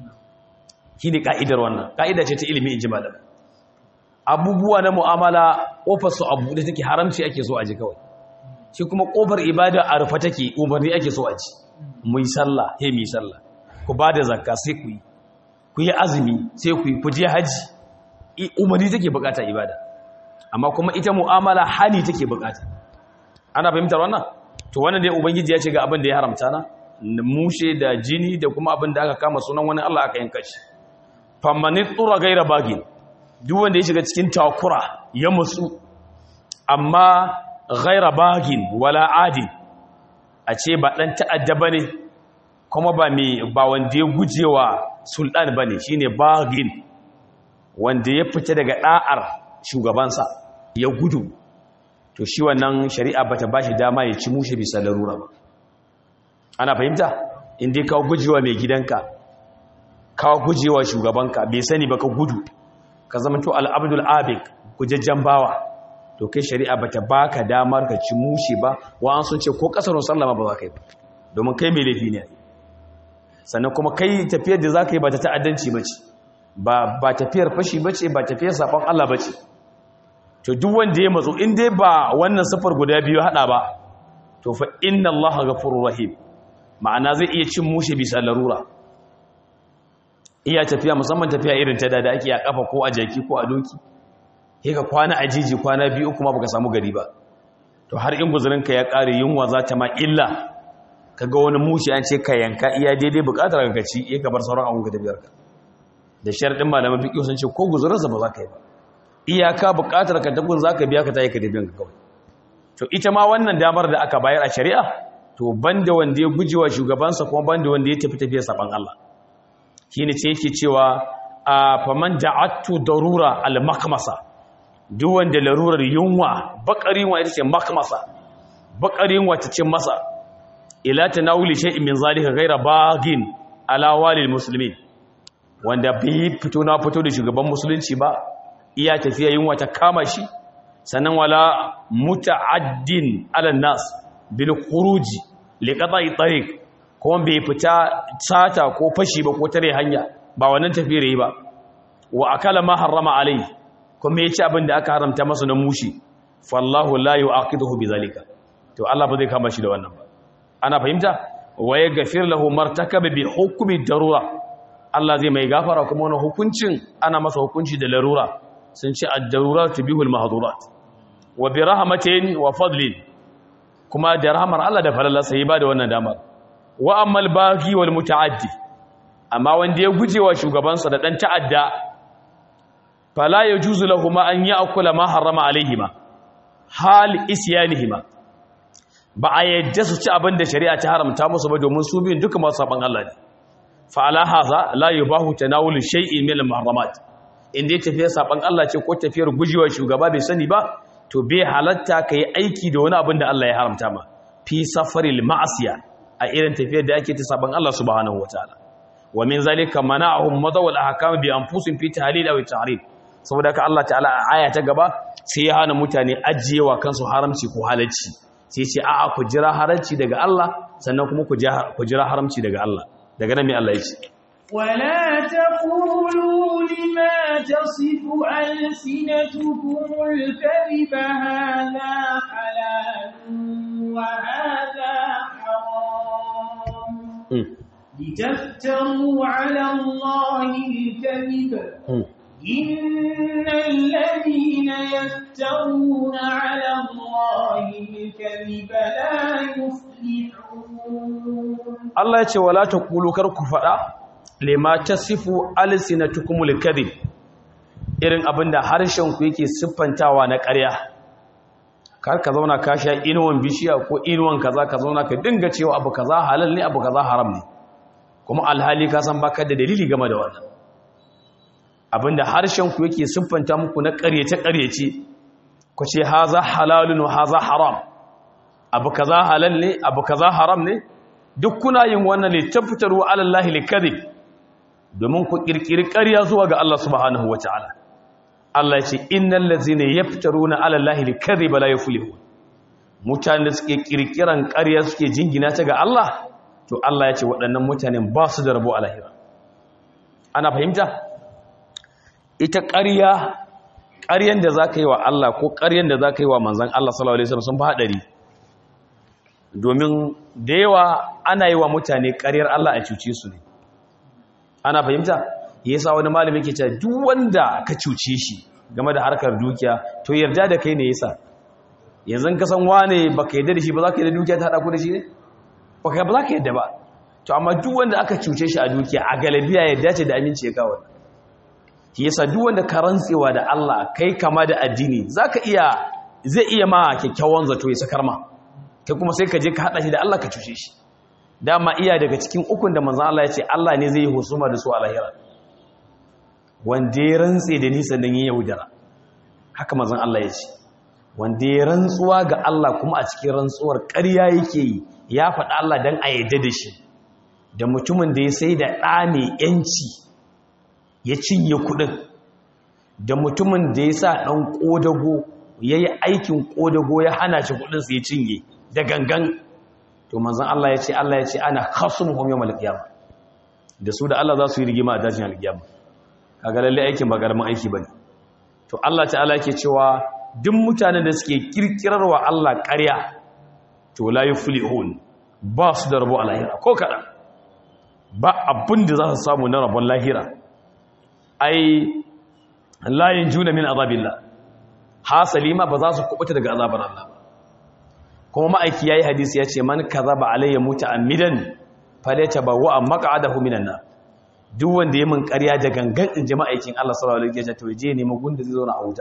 shi ne ka'idar wannan ka'ida ce ta ilimi in ji malam abubuwa na mu'amala ƙofar su abu da take haramci ake so a ji kawai shi kuma ƙofar ibada a rufe take umarni ake so a ji mu yi sallah he mu yi sallah ku ba da zakka sai ku yi ku yi azumi sai ku yi ku je haji umarni take bukata ibada amma kuma ita mu'amala hani take bukata ana fahimtar wannan to wannan dai ubangiji ya ce ga abin da ya haramta na mushe da jini da kuma abin da aka kama sunan wani Allah aka yanka shi famanit tura gaira bagin duk wanda ya shiga cikin takura ya musu amma gaira bagin wala adin a ce ba dan ta'adda bane kuma ba mai ba wanda ya gujewa sultan bane shine bagin wanda ya fita daga da'ar shugabansa ya gudu to shi wannan shari'a bata bashi dama ya ci mushe bisa larura ba ana fahimta inda ka gujewa mai gidanka ka gujewa shugabanka bai sani ba ka gudu ka zama to al'abdul abik gujajjen bawa to kai shari'a bata baka damar ka ci mushe ba wa an sun ce ko kasarun sallama ba za ka yi ba domin kai mai laifi ne sannan kuma kai tafiyar da za ka yi ba ta ta'addanci ba ce ba tafiyar fashi ba ce ba tafiyar saɓon Allah ba ce to duk wanda ya matsu in dai ba wannan safar guda biyu haɗa ba to fa inna Allah ghafurur rahim ma'ana zai iya cin mushe bisa larura iya tafiya musamman tafiya irin ta da ake a kafa ko a jaki ko a doki sai ka kwana a jiji kwana biyu kuma baka samu gari ba to har in guzurinka ya ƙare yunwa za ta ma illa kaga wani mushe an ce ka yanka iya daidai bukatar ka ci iya ka bar sauran abun ka tafiyar ka da sharadin malaman fiqh sun ce ko guzurinsa ba za ka yi ba iyaka bukatar ka tabun za ka biya ka tayi ka tafiyar ka kawai to ita ma wannan damar da aka bayar a shari'a to banda wanda ya gujewa shugabansa kuma banda wanda ya tafi tafiyar saban Allah shine ce yake cewa a faman da'attu darura al-makmasa duk wanda larurar yunwa bakarin wa ita ce makmasa bakarin wa ta ce masa ila tanawuli shay'in min zalika ghayra bagin ala walil muslimin wanda bai fito na fito da shugaban musulunci ba iya tafiya yunwa ta kama shi sannan wala muta'addin ala nas bil khuruji li qada'i tariq kuma bai fita sata ko fashi ba ko tare hanya ba wannan tafiyar yi ba wa akala ma harrama alai kuma yaci abin da aka haramta masa na mushi fallahu la yu'aqiduhu bizalika to Allah ba zai kama shi da wannan ba ana fahimta wa yaghfir lahu martakaba bi hukmi darura Allah zai mai gafara kuma wani hukuncin ana masa hukunci da larura sun ce ad-darurat bihul mahdurat wa bi rahmatin wa fadlin kuma da rahmar Allah da falala sai ba da wannan damar wa ammal baghi wal mutaaddi amma wanda ya gujewa shugabansa da dan ta'adda fala yajuzu lahum an ya'kula ma harrama alaihima hal isyanihima ba a yadda su ci abin da shari'a ta haramta musu ba domin su biyun duka masu saban Allah ne fa ala hadha la yubahu tanawulu shay'in min al-muharramat inda ya tafiya saban Allah ce ko tafiyar gujewa shugaba bai sani ba to bai halatta kai aiki da wani abin da Allah ya haramta ma fi safaril ma'asiya a irin tafiyar da ake ta saban Allah subhanahu wataala wa min zalika mana'ahum madawal ahkam bi anfusihim fi tahlil aw tahrim saboda ka Allah ta'ala a aya ta gaba sai ya hana mutane ajiyewa kansu haramci ko halacci sai ce a'a ku jira haramci daga Allah sannan kuma ku jira haramci daga Allah daga nan mai Allah ya ce ولا تقولوا لما تصف ألسنتكم الكذب هذا حلال وهذا حرام لتفتروا على الله الكذب إن الذين يفترون على الله الكذب لا يفلحون Allah ya ce wala taqulu kar ku fada lima tasifu alsinatukumul kadhib irin abinda harshen ku yake siffantawa na ƙarya kar ka zauna ka sha inuwan bishiya ko inuwan kaza ka zauna ka dinga cewa abu kaza halal ne abu kaza haram ne kuma alhali ka san baka da dalili game da wannan abinda harshen ku yake siffanta muku na ƙaryace ƙaryace ku ce haza halalun wa haza haram abu kaza halal ne abu kaza haram ne duk kuna yin wannan ne tabbatarwa alallahi likadhib domin ku kirkiri ƙarya zuwa ga Allah subhanahu wataala Allah ya ce innal ladzina yaftaruna alallahi likadhiba la yuflihun mutanen da suke kirkiran ƙarya suke jingina ta ga Allah to Allah ya ce waɗannan mutanen ba su da rabo a lahira ana fahimta ita ƙarya ƙaryan da za ka yi wa Allah ko ƙaryan da za ka yi wa manzan Allah sallallahu Alaihi wasallam sun fi haɗari domin da yawa ana yi wa mutane ƙaryar Allah a cuce su ne ana fahimta ya sa wani malami ke cewa duk wanda ka cuce shi game da harkar dukiya to yarda da kai ne yasa yanzu ka san wane baka yarda da shi ba za ka yarda dukiya ta haɗa ku da shi ne ba ka ba za ka yarda ba to amma duk wanda aka cuce shi a dukiya a galabiya yarda ce da aminci ya kawo shi yasa duk wanda ka rantsewa da Allah kai kama da addini zaka iya zai iya ma kyakkyawan zato ya sakar ma kai kuma sai ka je ka hada shi da Allah ka cuce shi dama iya daga cikin ukun da manzon Allah ya ce Allah ne zai yi husuma da su a lahira wanda ya rantse da ni sannan ya yaudara haka manzon Allah ya ce wanda ya rantsuwa ga Allah kuma a cikin rantsuwar ƙarya yake yi ya faɗa Allah dan a yarda da shi da mutumin da ya sai da ɗa mai yanci ya cinye kudin da mutumin da ya sa ɗan ƙodago ya yi aikin ƙodago ya hana shi kudinsu ya cinye da gangan to manzan Allah ya ce Allah ya ce ana kasun homiyo malakiyama da su da Allah za su yi rigima a dajin alkiyama kaga lalle aikin ba karamin aiki bane to Allah ta'ala yake cewa duk mutanen da suke kirkirarwa Allah ƙarya to la yuflihun ba su da rabo a lahira ko kaɗan ba abin da za su samu na rabon lahira ai layin juna min azabillah hasali ma ba za su kubuta daga azabar Allah ba kuma ma'aiki yayi hadisi ya ce man kazaba alayya muta'ammidan falata bawa maq'adahu minan nar duk wanda ya min ƙarya da gangan in jama'aikin Allah sallallahu alaihi wasallam to je ne magun da zai zo na auta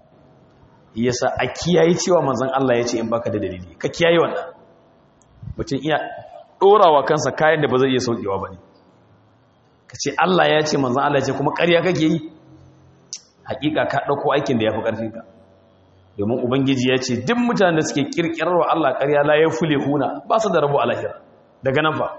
yasa a kiyaye cewa manzon Allah ya ce in baka da dalili ka kiyaye wannan mutum iya dorawa kansa kayan da ba zai iya saukewa bane ka ce Allah ya ce manzan Allah ya ce kuma ƙarya kake yi hakika ka ɗauko aikin da ya fi ƙarfinka domin ubangiji ya ce duk mutanen da suke ƙirƙirar wa Allah ƙarya la ya fule huna ba su da rabo a lahira daga nan fa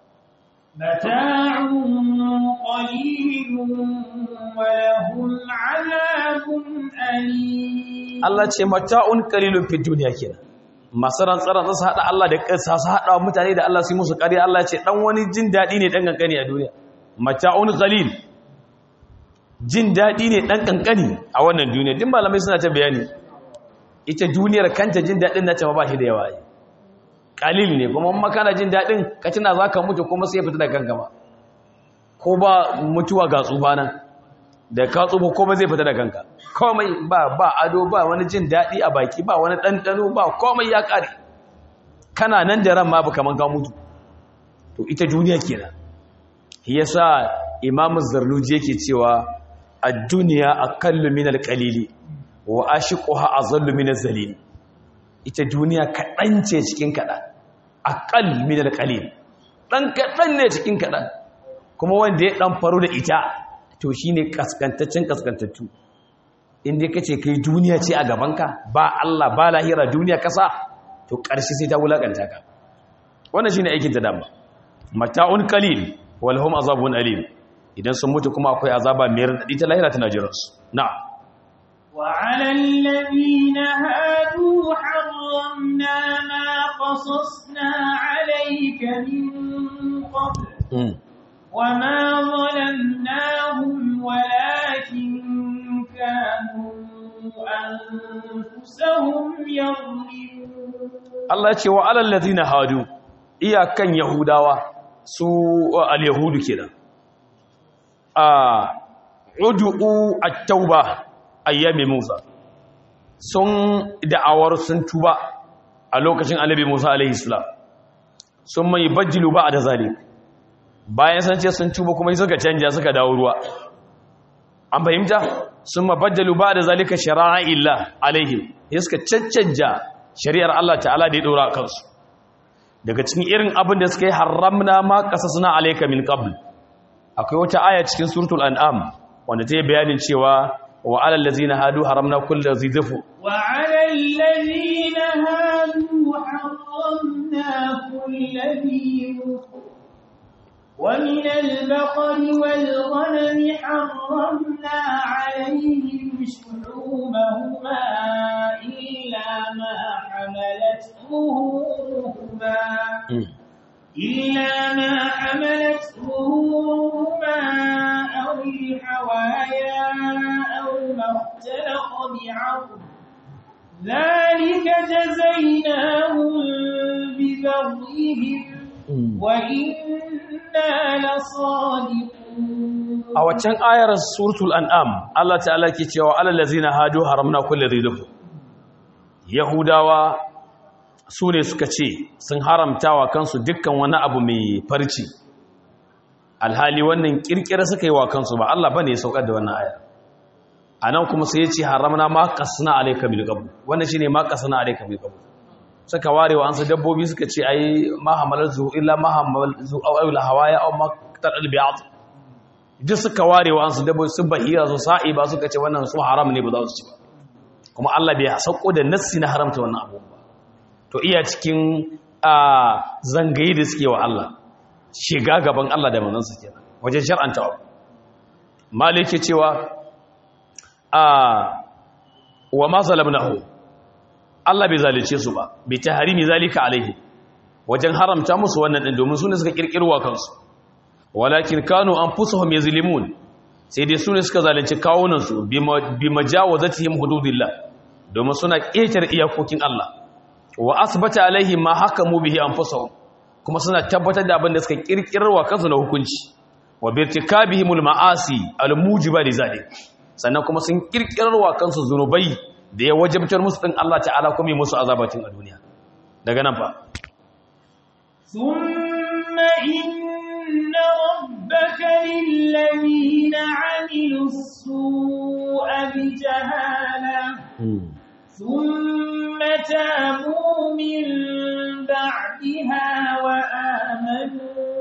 Allah ce mata'un qalilun fi duniya kenan masu rantsaran su haɗa Allah da ƙasa su haɗa mutane da Allah su yi musu ƙarya Allah ce ɗan wani jin daɗi ne ɗan ƙanƙani a duniya mata'un qalil jin daɗi ne ɗan ƙanƙani a wannan duniya din malamai suna ta bayani ita duniyar kanta jin daɗin na ma ba shi da yawa yi ƙalil ne kuma makana jin daɗin ka tuna za ka mutu kuma sai fita da kanka ba ko ba mutuwa ga tsufa nan da ka tsufa komai zai fita da kanka komai ba ba ado ba wani jin daɗi a baki ba wani ɗanɗano ba komai ya ƙare kana nan da ran ma ba kaman ka mutu to ita duniya kenan yasa imamu zarnuji yake cewa ad-dunya aqallu min al-qalili wa ashiquha azallu min az-zalil ita duniya kadan ce cikin kadan aqall min al-qalil dan kadan ne cikin kadan kuma wanda ya dan faru da ita to shine kaskantaccen kaskantattu inda kace kai duniya ce a gabanka ba Allah ba lahira duniya kasa to karshe sai ta wulakanta ka wannan shine aikin ta dama mata'un qalil walhum azabun alim idan sun mutu kuma akwai azaba mai radadi ta lahira tana jiran su na'am wa 'alal ladina hadu harramna ma qasasna 'alayka min qabl وما ظلمناهم ولكن كانوا أنفسهم يظلمون الله يقول وعلى الذين هادوا iyakan yahudawa su al-yahudu kenan a udu'u at-tauba ayyami Musa sun da'awar sun tuba a lokacin annabi Musa alaihi salam sun mai bajjilu ba da zalik bayan san ce sun tuba kuma suka canja suka dawo ruwa an fahimta sun mabajjalu ba da zalika shari'a illa alaihim ya suka caccanja shari'ar Allah ta'ala da ya dora kansu daga cikin irin abin da suka yi haramna ma qasasna alayka min qabl akwai wata aya cikin suratul an'am wanda ta yi bayanin cewa wa alal ladzina hadu haramna kullu zidfu wa ومن البقر والغنم حرمنا عليهم شحومهما إلا ما حملت ظهورهما إلا ما حملت ظهورهما أو الحوايا أو ما اختلق بعظم ذلك جزيناهم ببغيهم وإنا لصادقون a waccan ayar suratul an'am Allah ta'ala ke cewa alal ladzina hadu haramna kulli dhikr yahudawa su ne suka ce sun haramtawa kansu dukkan wani abu mai farci alhali wannan kirkira suka yi wa kansu ba Allah bane ya saukar da wannan ayar anan kuma sai ya ce haramna ma qasna alayka bil qabr wannan shine ma qasna alayka bil qabr suka ware wa ansu dabbobi suka ce ai ma hamalatu illa ma hamalatu aw al hawaya aw ma tadal bi'at duk suka ware wa ansu dabbobi su bahira su sa'i ba suka ce wannan su haram ne ba za su ci ba kuma Allah bai sauko da nassi na haramta wannan abu ba to iya cikin a zangayi da suke wa Allah shiga gaban Allah da manzansa kenan wajen shar'anta abu malike cewa a wa ma zalamnahu Allah bai zalice su ba bai tahrimi zalika alaihi wajen haramta musu wannan din domin sune suka kirkirwa kansu walakin kanu anfusuhum yazlimun sai dai sune suka zalunci kawunan su bi majawazatihim hududillah domin suna ƙetar iyakokin Allah wa asbata alaihi ma hakamu bihi anfusuhum kuma suna tabbatar da abin da suka kirkirwa kansu na hukunci wa birtikabihimul ma'asi almujiba lizalik sannan kuma sun kirkirwa kansu zunubai da ya wajabtar musu din Allah ta'ala kuma yi musu azabatin a duniya daga nan fa ثم إن ربك للذين عملوا السوء بجهالة ثم تابوا من بعدها وآمنوا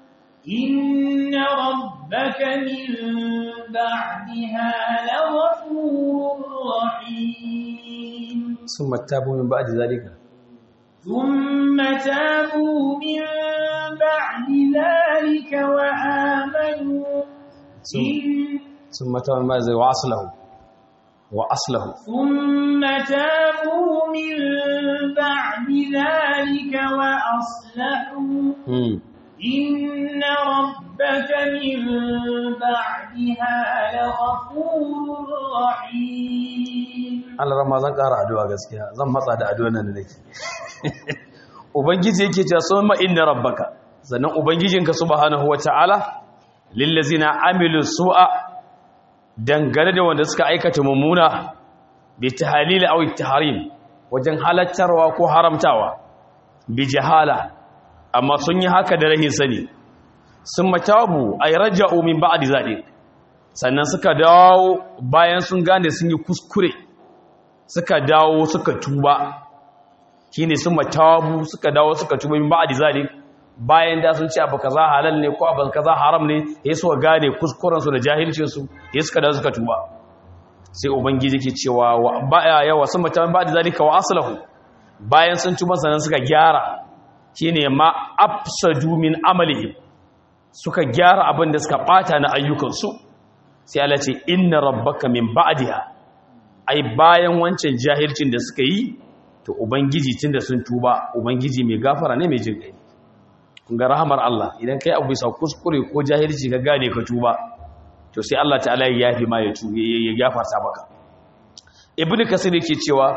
إن ربك من بعدها لغفور رحيم ثم تابوا من بعد ذلك ثم تابوا من بعد ذلك وآمنوا إن ثم تابوا من بعد ذلك وأصله وأصله ثم تابوا من بعد ذلك وأصلحوا إن ربك من بعدها لغفور رحيم Allah rama zan ƙara addu'a gaskiya zan matsa da addu'a nan da nake ubangiji yake cewa summa inna rabbaka sannan ubangijinka subhanahu wata'ala lillazina amilu su'a dangane da wanda suka aikata mummuna bi tahlil aw tahrim wajen halattarwa ko haramtawa bi jahala amma sun yi haka da rahin sani sun matabu ay raja'u min ba'di zalik sannan suka dawo bayan sun gane sun yi kuskure suka dawo suka tuba shine sun matabu suka dawo suka tuba min ba'di zalik bayan da sun ce abu kaza halal ne ko abu kaza haram ne ya suka gane kuskuren su da jahilcin su ya suka dawo suka tuba sai ubangiji ke cewa wa baya yawa sun matabu ba'di zalika wa aslahu bayan sun tuba sannan suka gyara shine ma afsadu min amalihim suka gyara abin da suka bata na ayyukansu sai Allah ce inna rabbaka min ba'diha ai bayan wancan jahilcin da suka yi to ubangiji tunda sun tuba ubangiji mai gafara ne mai jin kai kun ga rahamar Allah idan kai abu bisa kuskure ko jahilci ka gane ka tuba to sai Allah ta'ala ya yafi ma ya tuba ya gafarta maka ibnu kasir yake cewa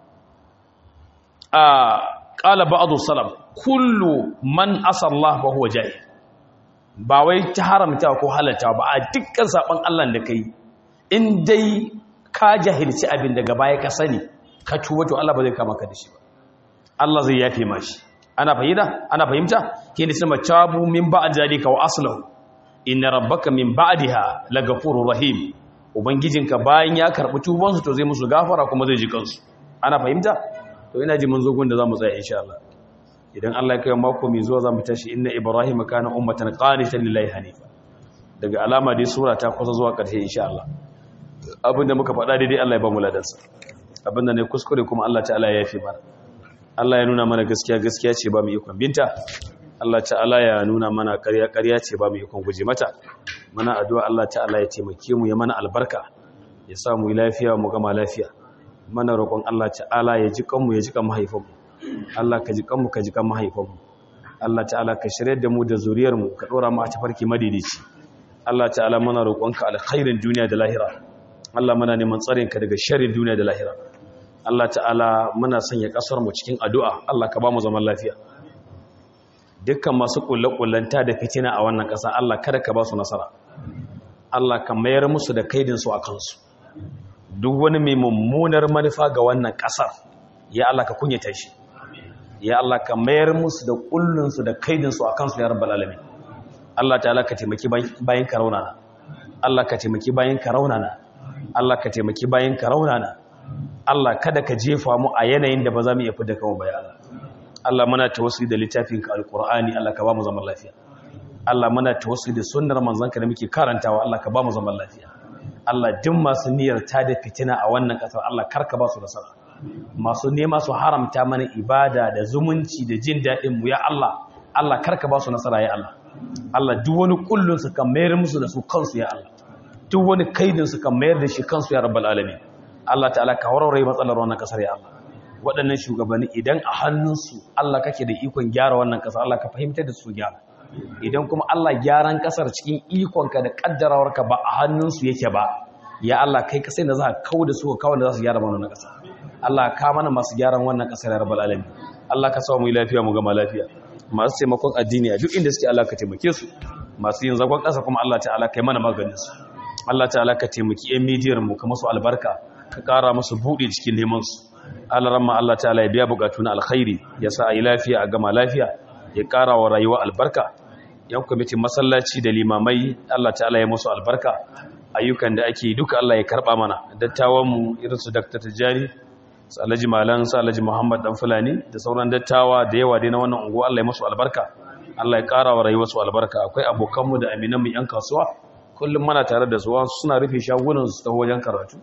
a qala ba'du salaf kullu man asallah fa huwa jahil ba wai ta haramta ko halalta ba a dukkan saban Allah da kai in dai ka jahilci abin daga baya ka sani ka tuba to Allah ba zai kama ka da shi ba Allah zai yafe ma shi ana fahimta ana fahimta ke ne sama tabu min ba'd zalika wa aslahu inna rabbaka min ba'daha lagafurur rahim ubangijinka bayan ya karbi tubansu to zai musu gafara kuma zai ji kansu ana fahimta to ina ji mun zo gun da zamu tsaya insha Allah idan Allah ya kai mako mai zuwa zamu tashi inna ibrahim kana ummatan qanitan lillahi hanifa daga alama dai sura ta kusa zuwa ƙarshe insha Allah abinda muka faɗa daidai Allah ya ba mu ladansa abinda ne kuskure kuma Allah ta'ala ya yafi mana Allah ya nuna mana gaskiya gaskiya ce ba mu ikon binta Allah ta'ala ya nuna mana ƙarya ƙarya ce ba mu ikon guje mata mana addu'a Allah ta'ala ya taimake mu ya mana albarka ya sa mu yi lafiya mu gama lafiya mana roƙon Allah ta'ala ya ji kanmu ya ji kan mahaifanmu Allah ka ji kanmu ka ji kan mahaifanmu Allah ta'ala ka shirye da mu da zuriyar mu ka dora mu a tafarki madidici Allah ta'ala mana roƙonka alkhairin duniya da lahira Allah muna neman tsarin ka daga sharrin duniya da lahira Allah ta'ala muna sanya kasar mu cikin addu'a Allah ka ba mu zaman lafiya dukkan masu kullakullanta da fitina a wannan ƙasa Allah kada ka ba su nasara Allah ka mayar musu da kaidin su a kansu duk wani mai mummunar manufa ga wannan ƙasar ya Allah ka kunyata shi ya Allah ka mayar musu da kullun su da kaidin su a kansu ya rabbal alamin Allah ta'ala ka taimaki bayin ka raunana Allah ka taimaki bayin ka raunana Allah ka taimaki bayin ka raunana Allah kada ka jefa mu a yanayin da ba za mu iya fita kanmu bai Allah Allah muna tawassuli da littafinka alqur'ani Allah ka ba mu zaman lafiya Allah muna tawassuli da sunnar manzanka da muke karantawa Allah ka ba mu zaman lafiya Allah duk masu niyyar ta da fitina a wannan kasar Allah karka ba su nasara masu nema su haramta mana ibada da zumunci da jin daɗin mu ya Allah Allah karka ba su nasara ya Allah Allah duk wani kullun su kan mayar musu da su kansu ya Allah duk wani kaidin su kan mayar da shi kansu ya rabbal alamin Allah ta'ala ka warware matsalar wannan kasar ya Allah waɗannan shugabanni idan a hannunsu Allah kake da ikon gyara wannan kasar Allah ka fahimtar da su gyara idan kuma Allah gyaran kasar cikin ikonka da kaddarawarka ba a hannunsu yake ba ya Allah kai ka sai da za ka kawo da su ka kawo da za su gyara mana wannan kasar Allah ka mana masu gyaran wannan kasar ya rabbal alamin Allah ka sa mu lafiya mu gama lafiya masu taimakon addini a duk inda suke Allah ka taimake su masu yin zagon ƙasa kuma Allah ta'ala kai mana maganin su Allah ta'ala ka taimaki yan midiyar mu ka masu albarka ka ƙara masu buɗe cikin neman su Allah ramma Allah ta'ala ya biya bukatu na alkhairi ya sa a yi lafiya a gama lafiya ya ƙara wa rayuwa albarka yan kwamitin masallaci da limamai Allah ta'ala ya musu albarka ayyukan da ake duka Allah ya karɓa mana dattawan mu irin su Dr. Tijjani su alhaji malan su alhaji muhammad dan fulani da sauran dattawa da yawa dai na wannan unguwa Allah ya musu albarka Allah ya ƙara wa rayuwarsu albarka akwai abokanmu da aminanmu yan kasuwa kullum mana tare da su suna rufe shagunan su ta wajen karatu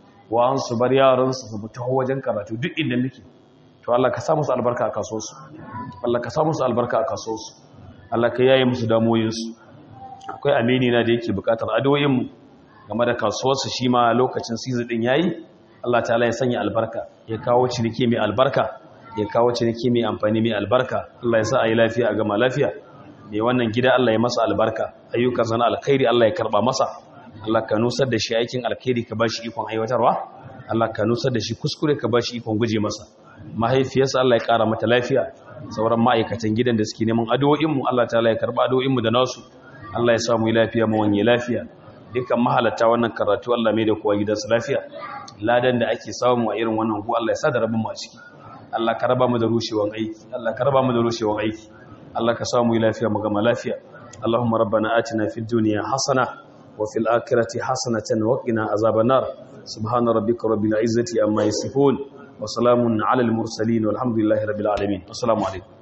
wa su bar yaran su su ta wajen karatu duk inda muke to Allah ka sa musu albarka a kasuwarsu Allah ka sa musu albarka a kasuwarsu Allah ka yaye musu damoyin su akwai amini na da yake bukatar addu'o'in mu game da kasuwarsu shi ma lokacin season din yayi Allah ta'ala ya sanya albarka ya kawo ciniki mai albarka ya kawo ciniki mai amfani mai albarka Allah ya sa a yi lafiya a gama lafiya mai wannan gida Allah ya masa albarka ayyukan sana alkhairi Allah ya karba masa Allah ka nusar da shi aikin alkhairi ka bashi ikon aiwatarwa Allah ka nusar da shi kuskure ka bashi ikon guje masa mahaifiyarsa Allah ya kara mata lafiya sauran ma'aikatan gidan da suke neman addu'o'in mu Allah ta'ala ya karba addu'o'in mu da nasu Allah ya sa mu lafiya mu wanye lafiya dukkan mahalatta wannan karatu Allah mai da kowa gidansu lafiya ladan da ake samu a irin wannan ku Allah ya sa da rabin mu a ciki Allah ka raba mu da rushewan aiki Allah ka raba mu da rushewan aiki Allah ka samu lafiya mu gama lafiya Allahumma rabbana atina fid dunya hasana wa fil akhirati hasanatan wa qina azaban nar subhana rabbika rabbil izzati amma yasifun wa salamun alal mursalin walhamdulillahi rabbil alamin assalamu alaikum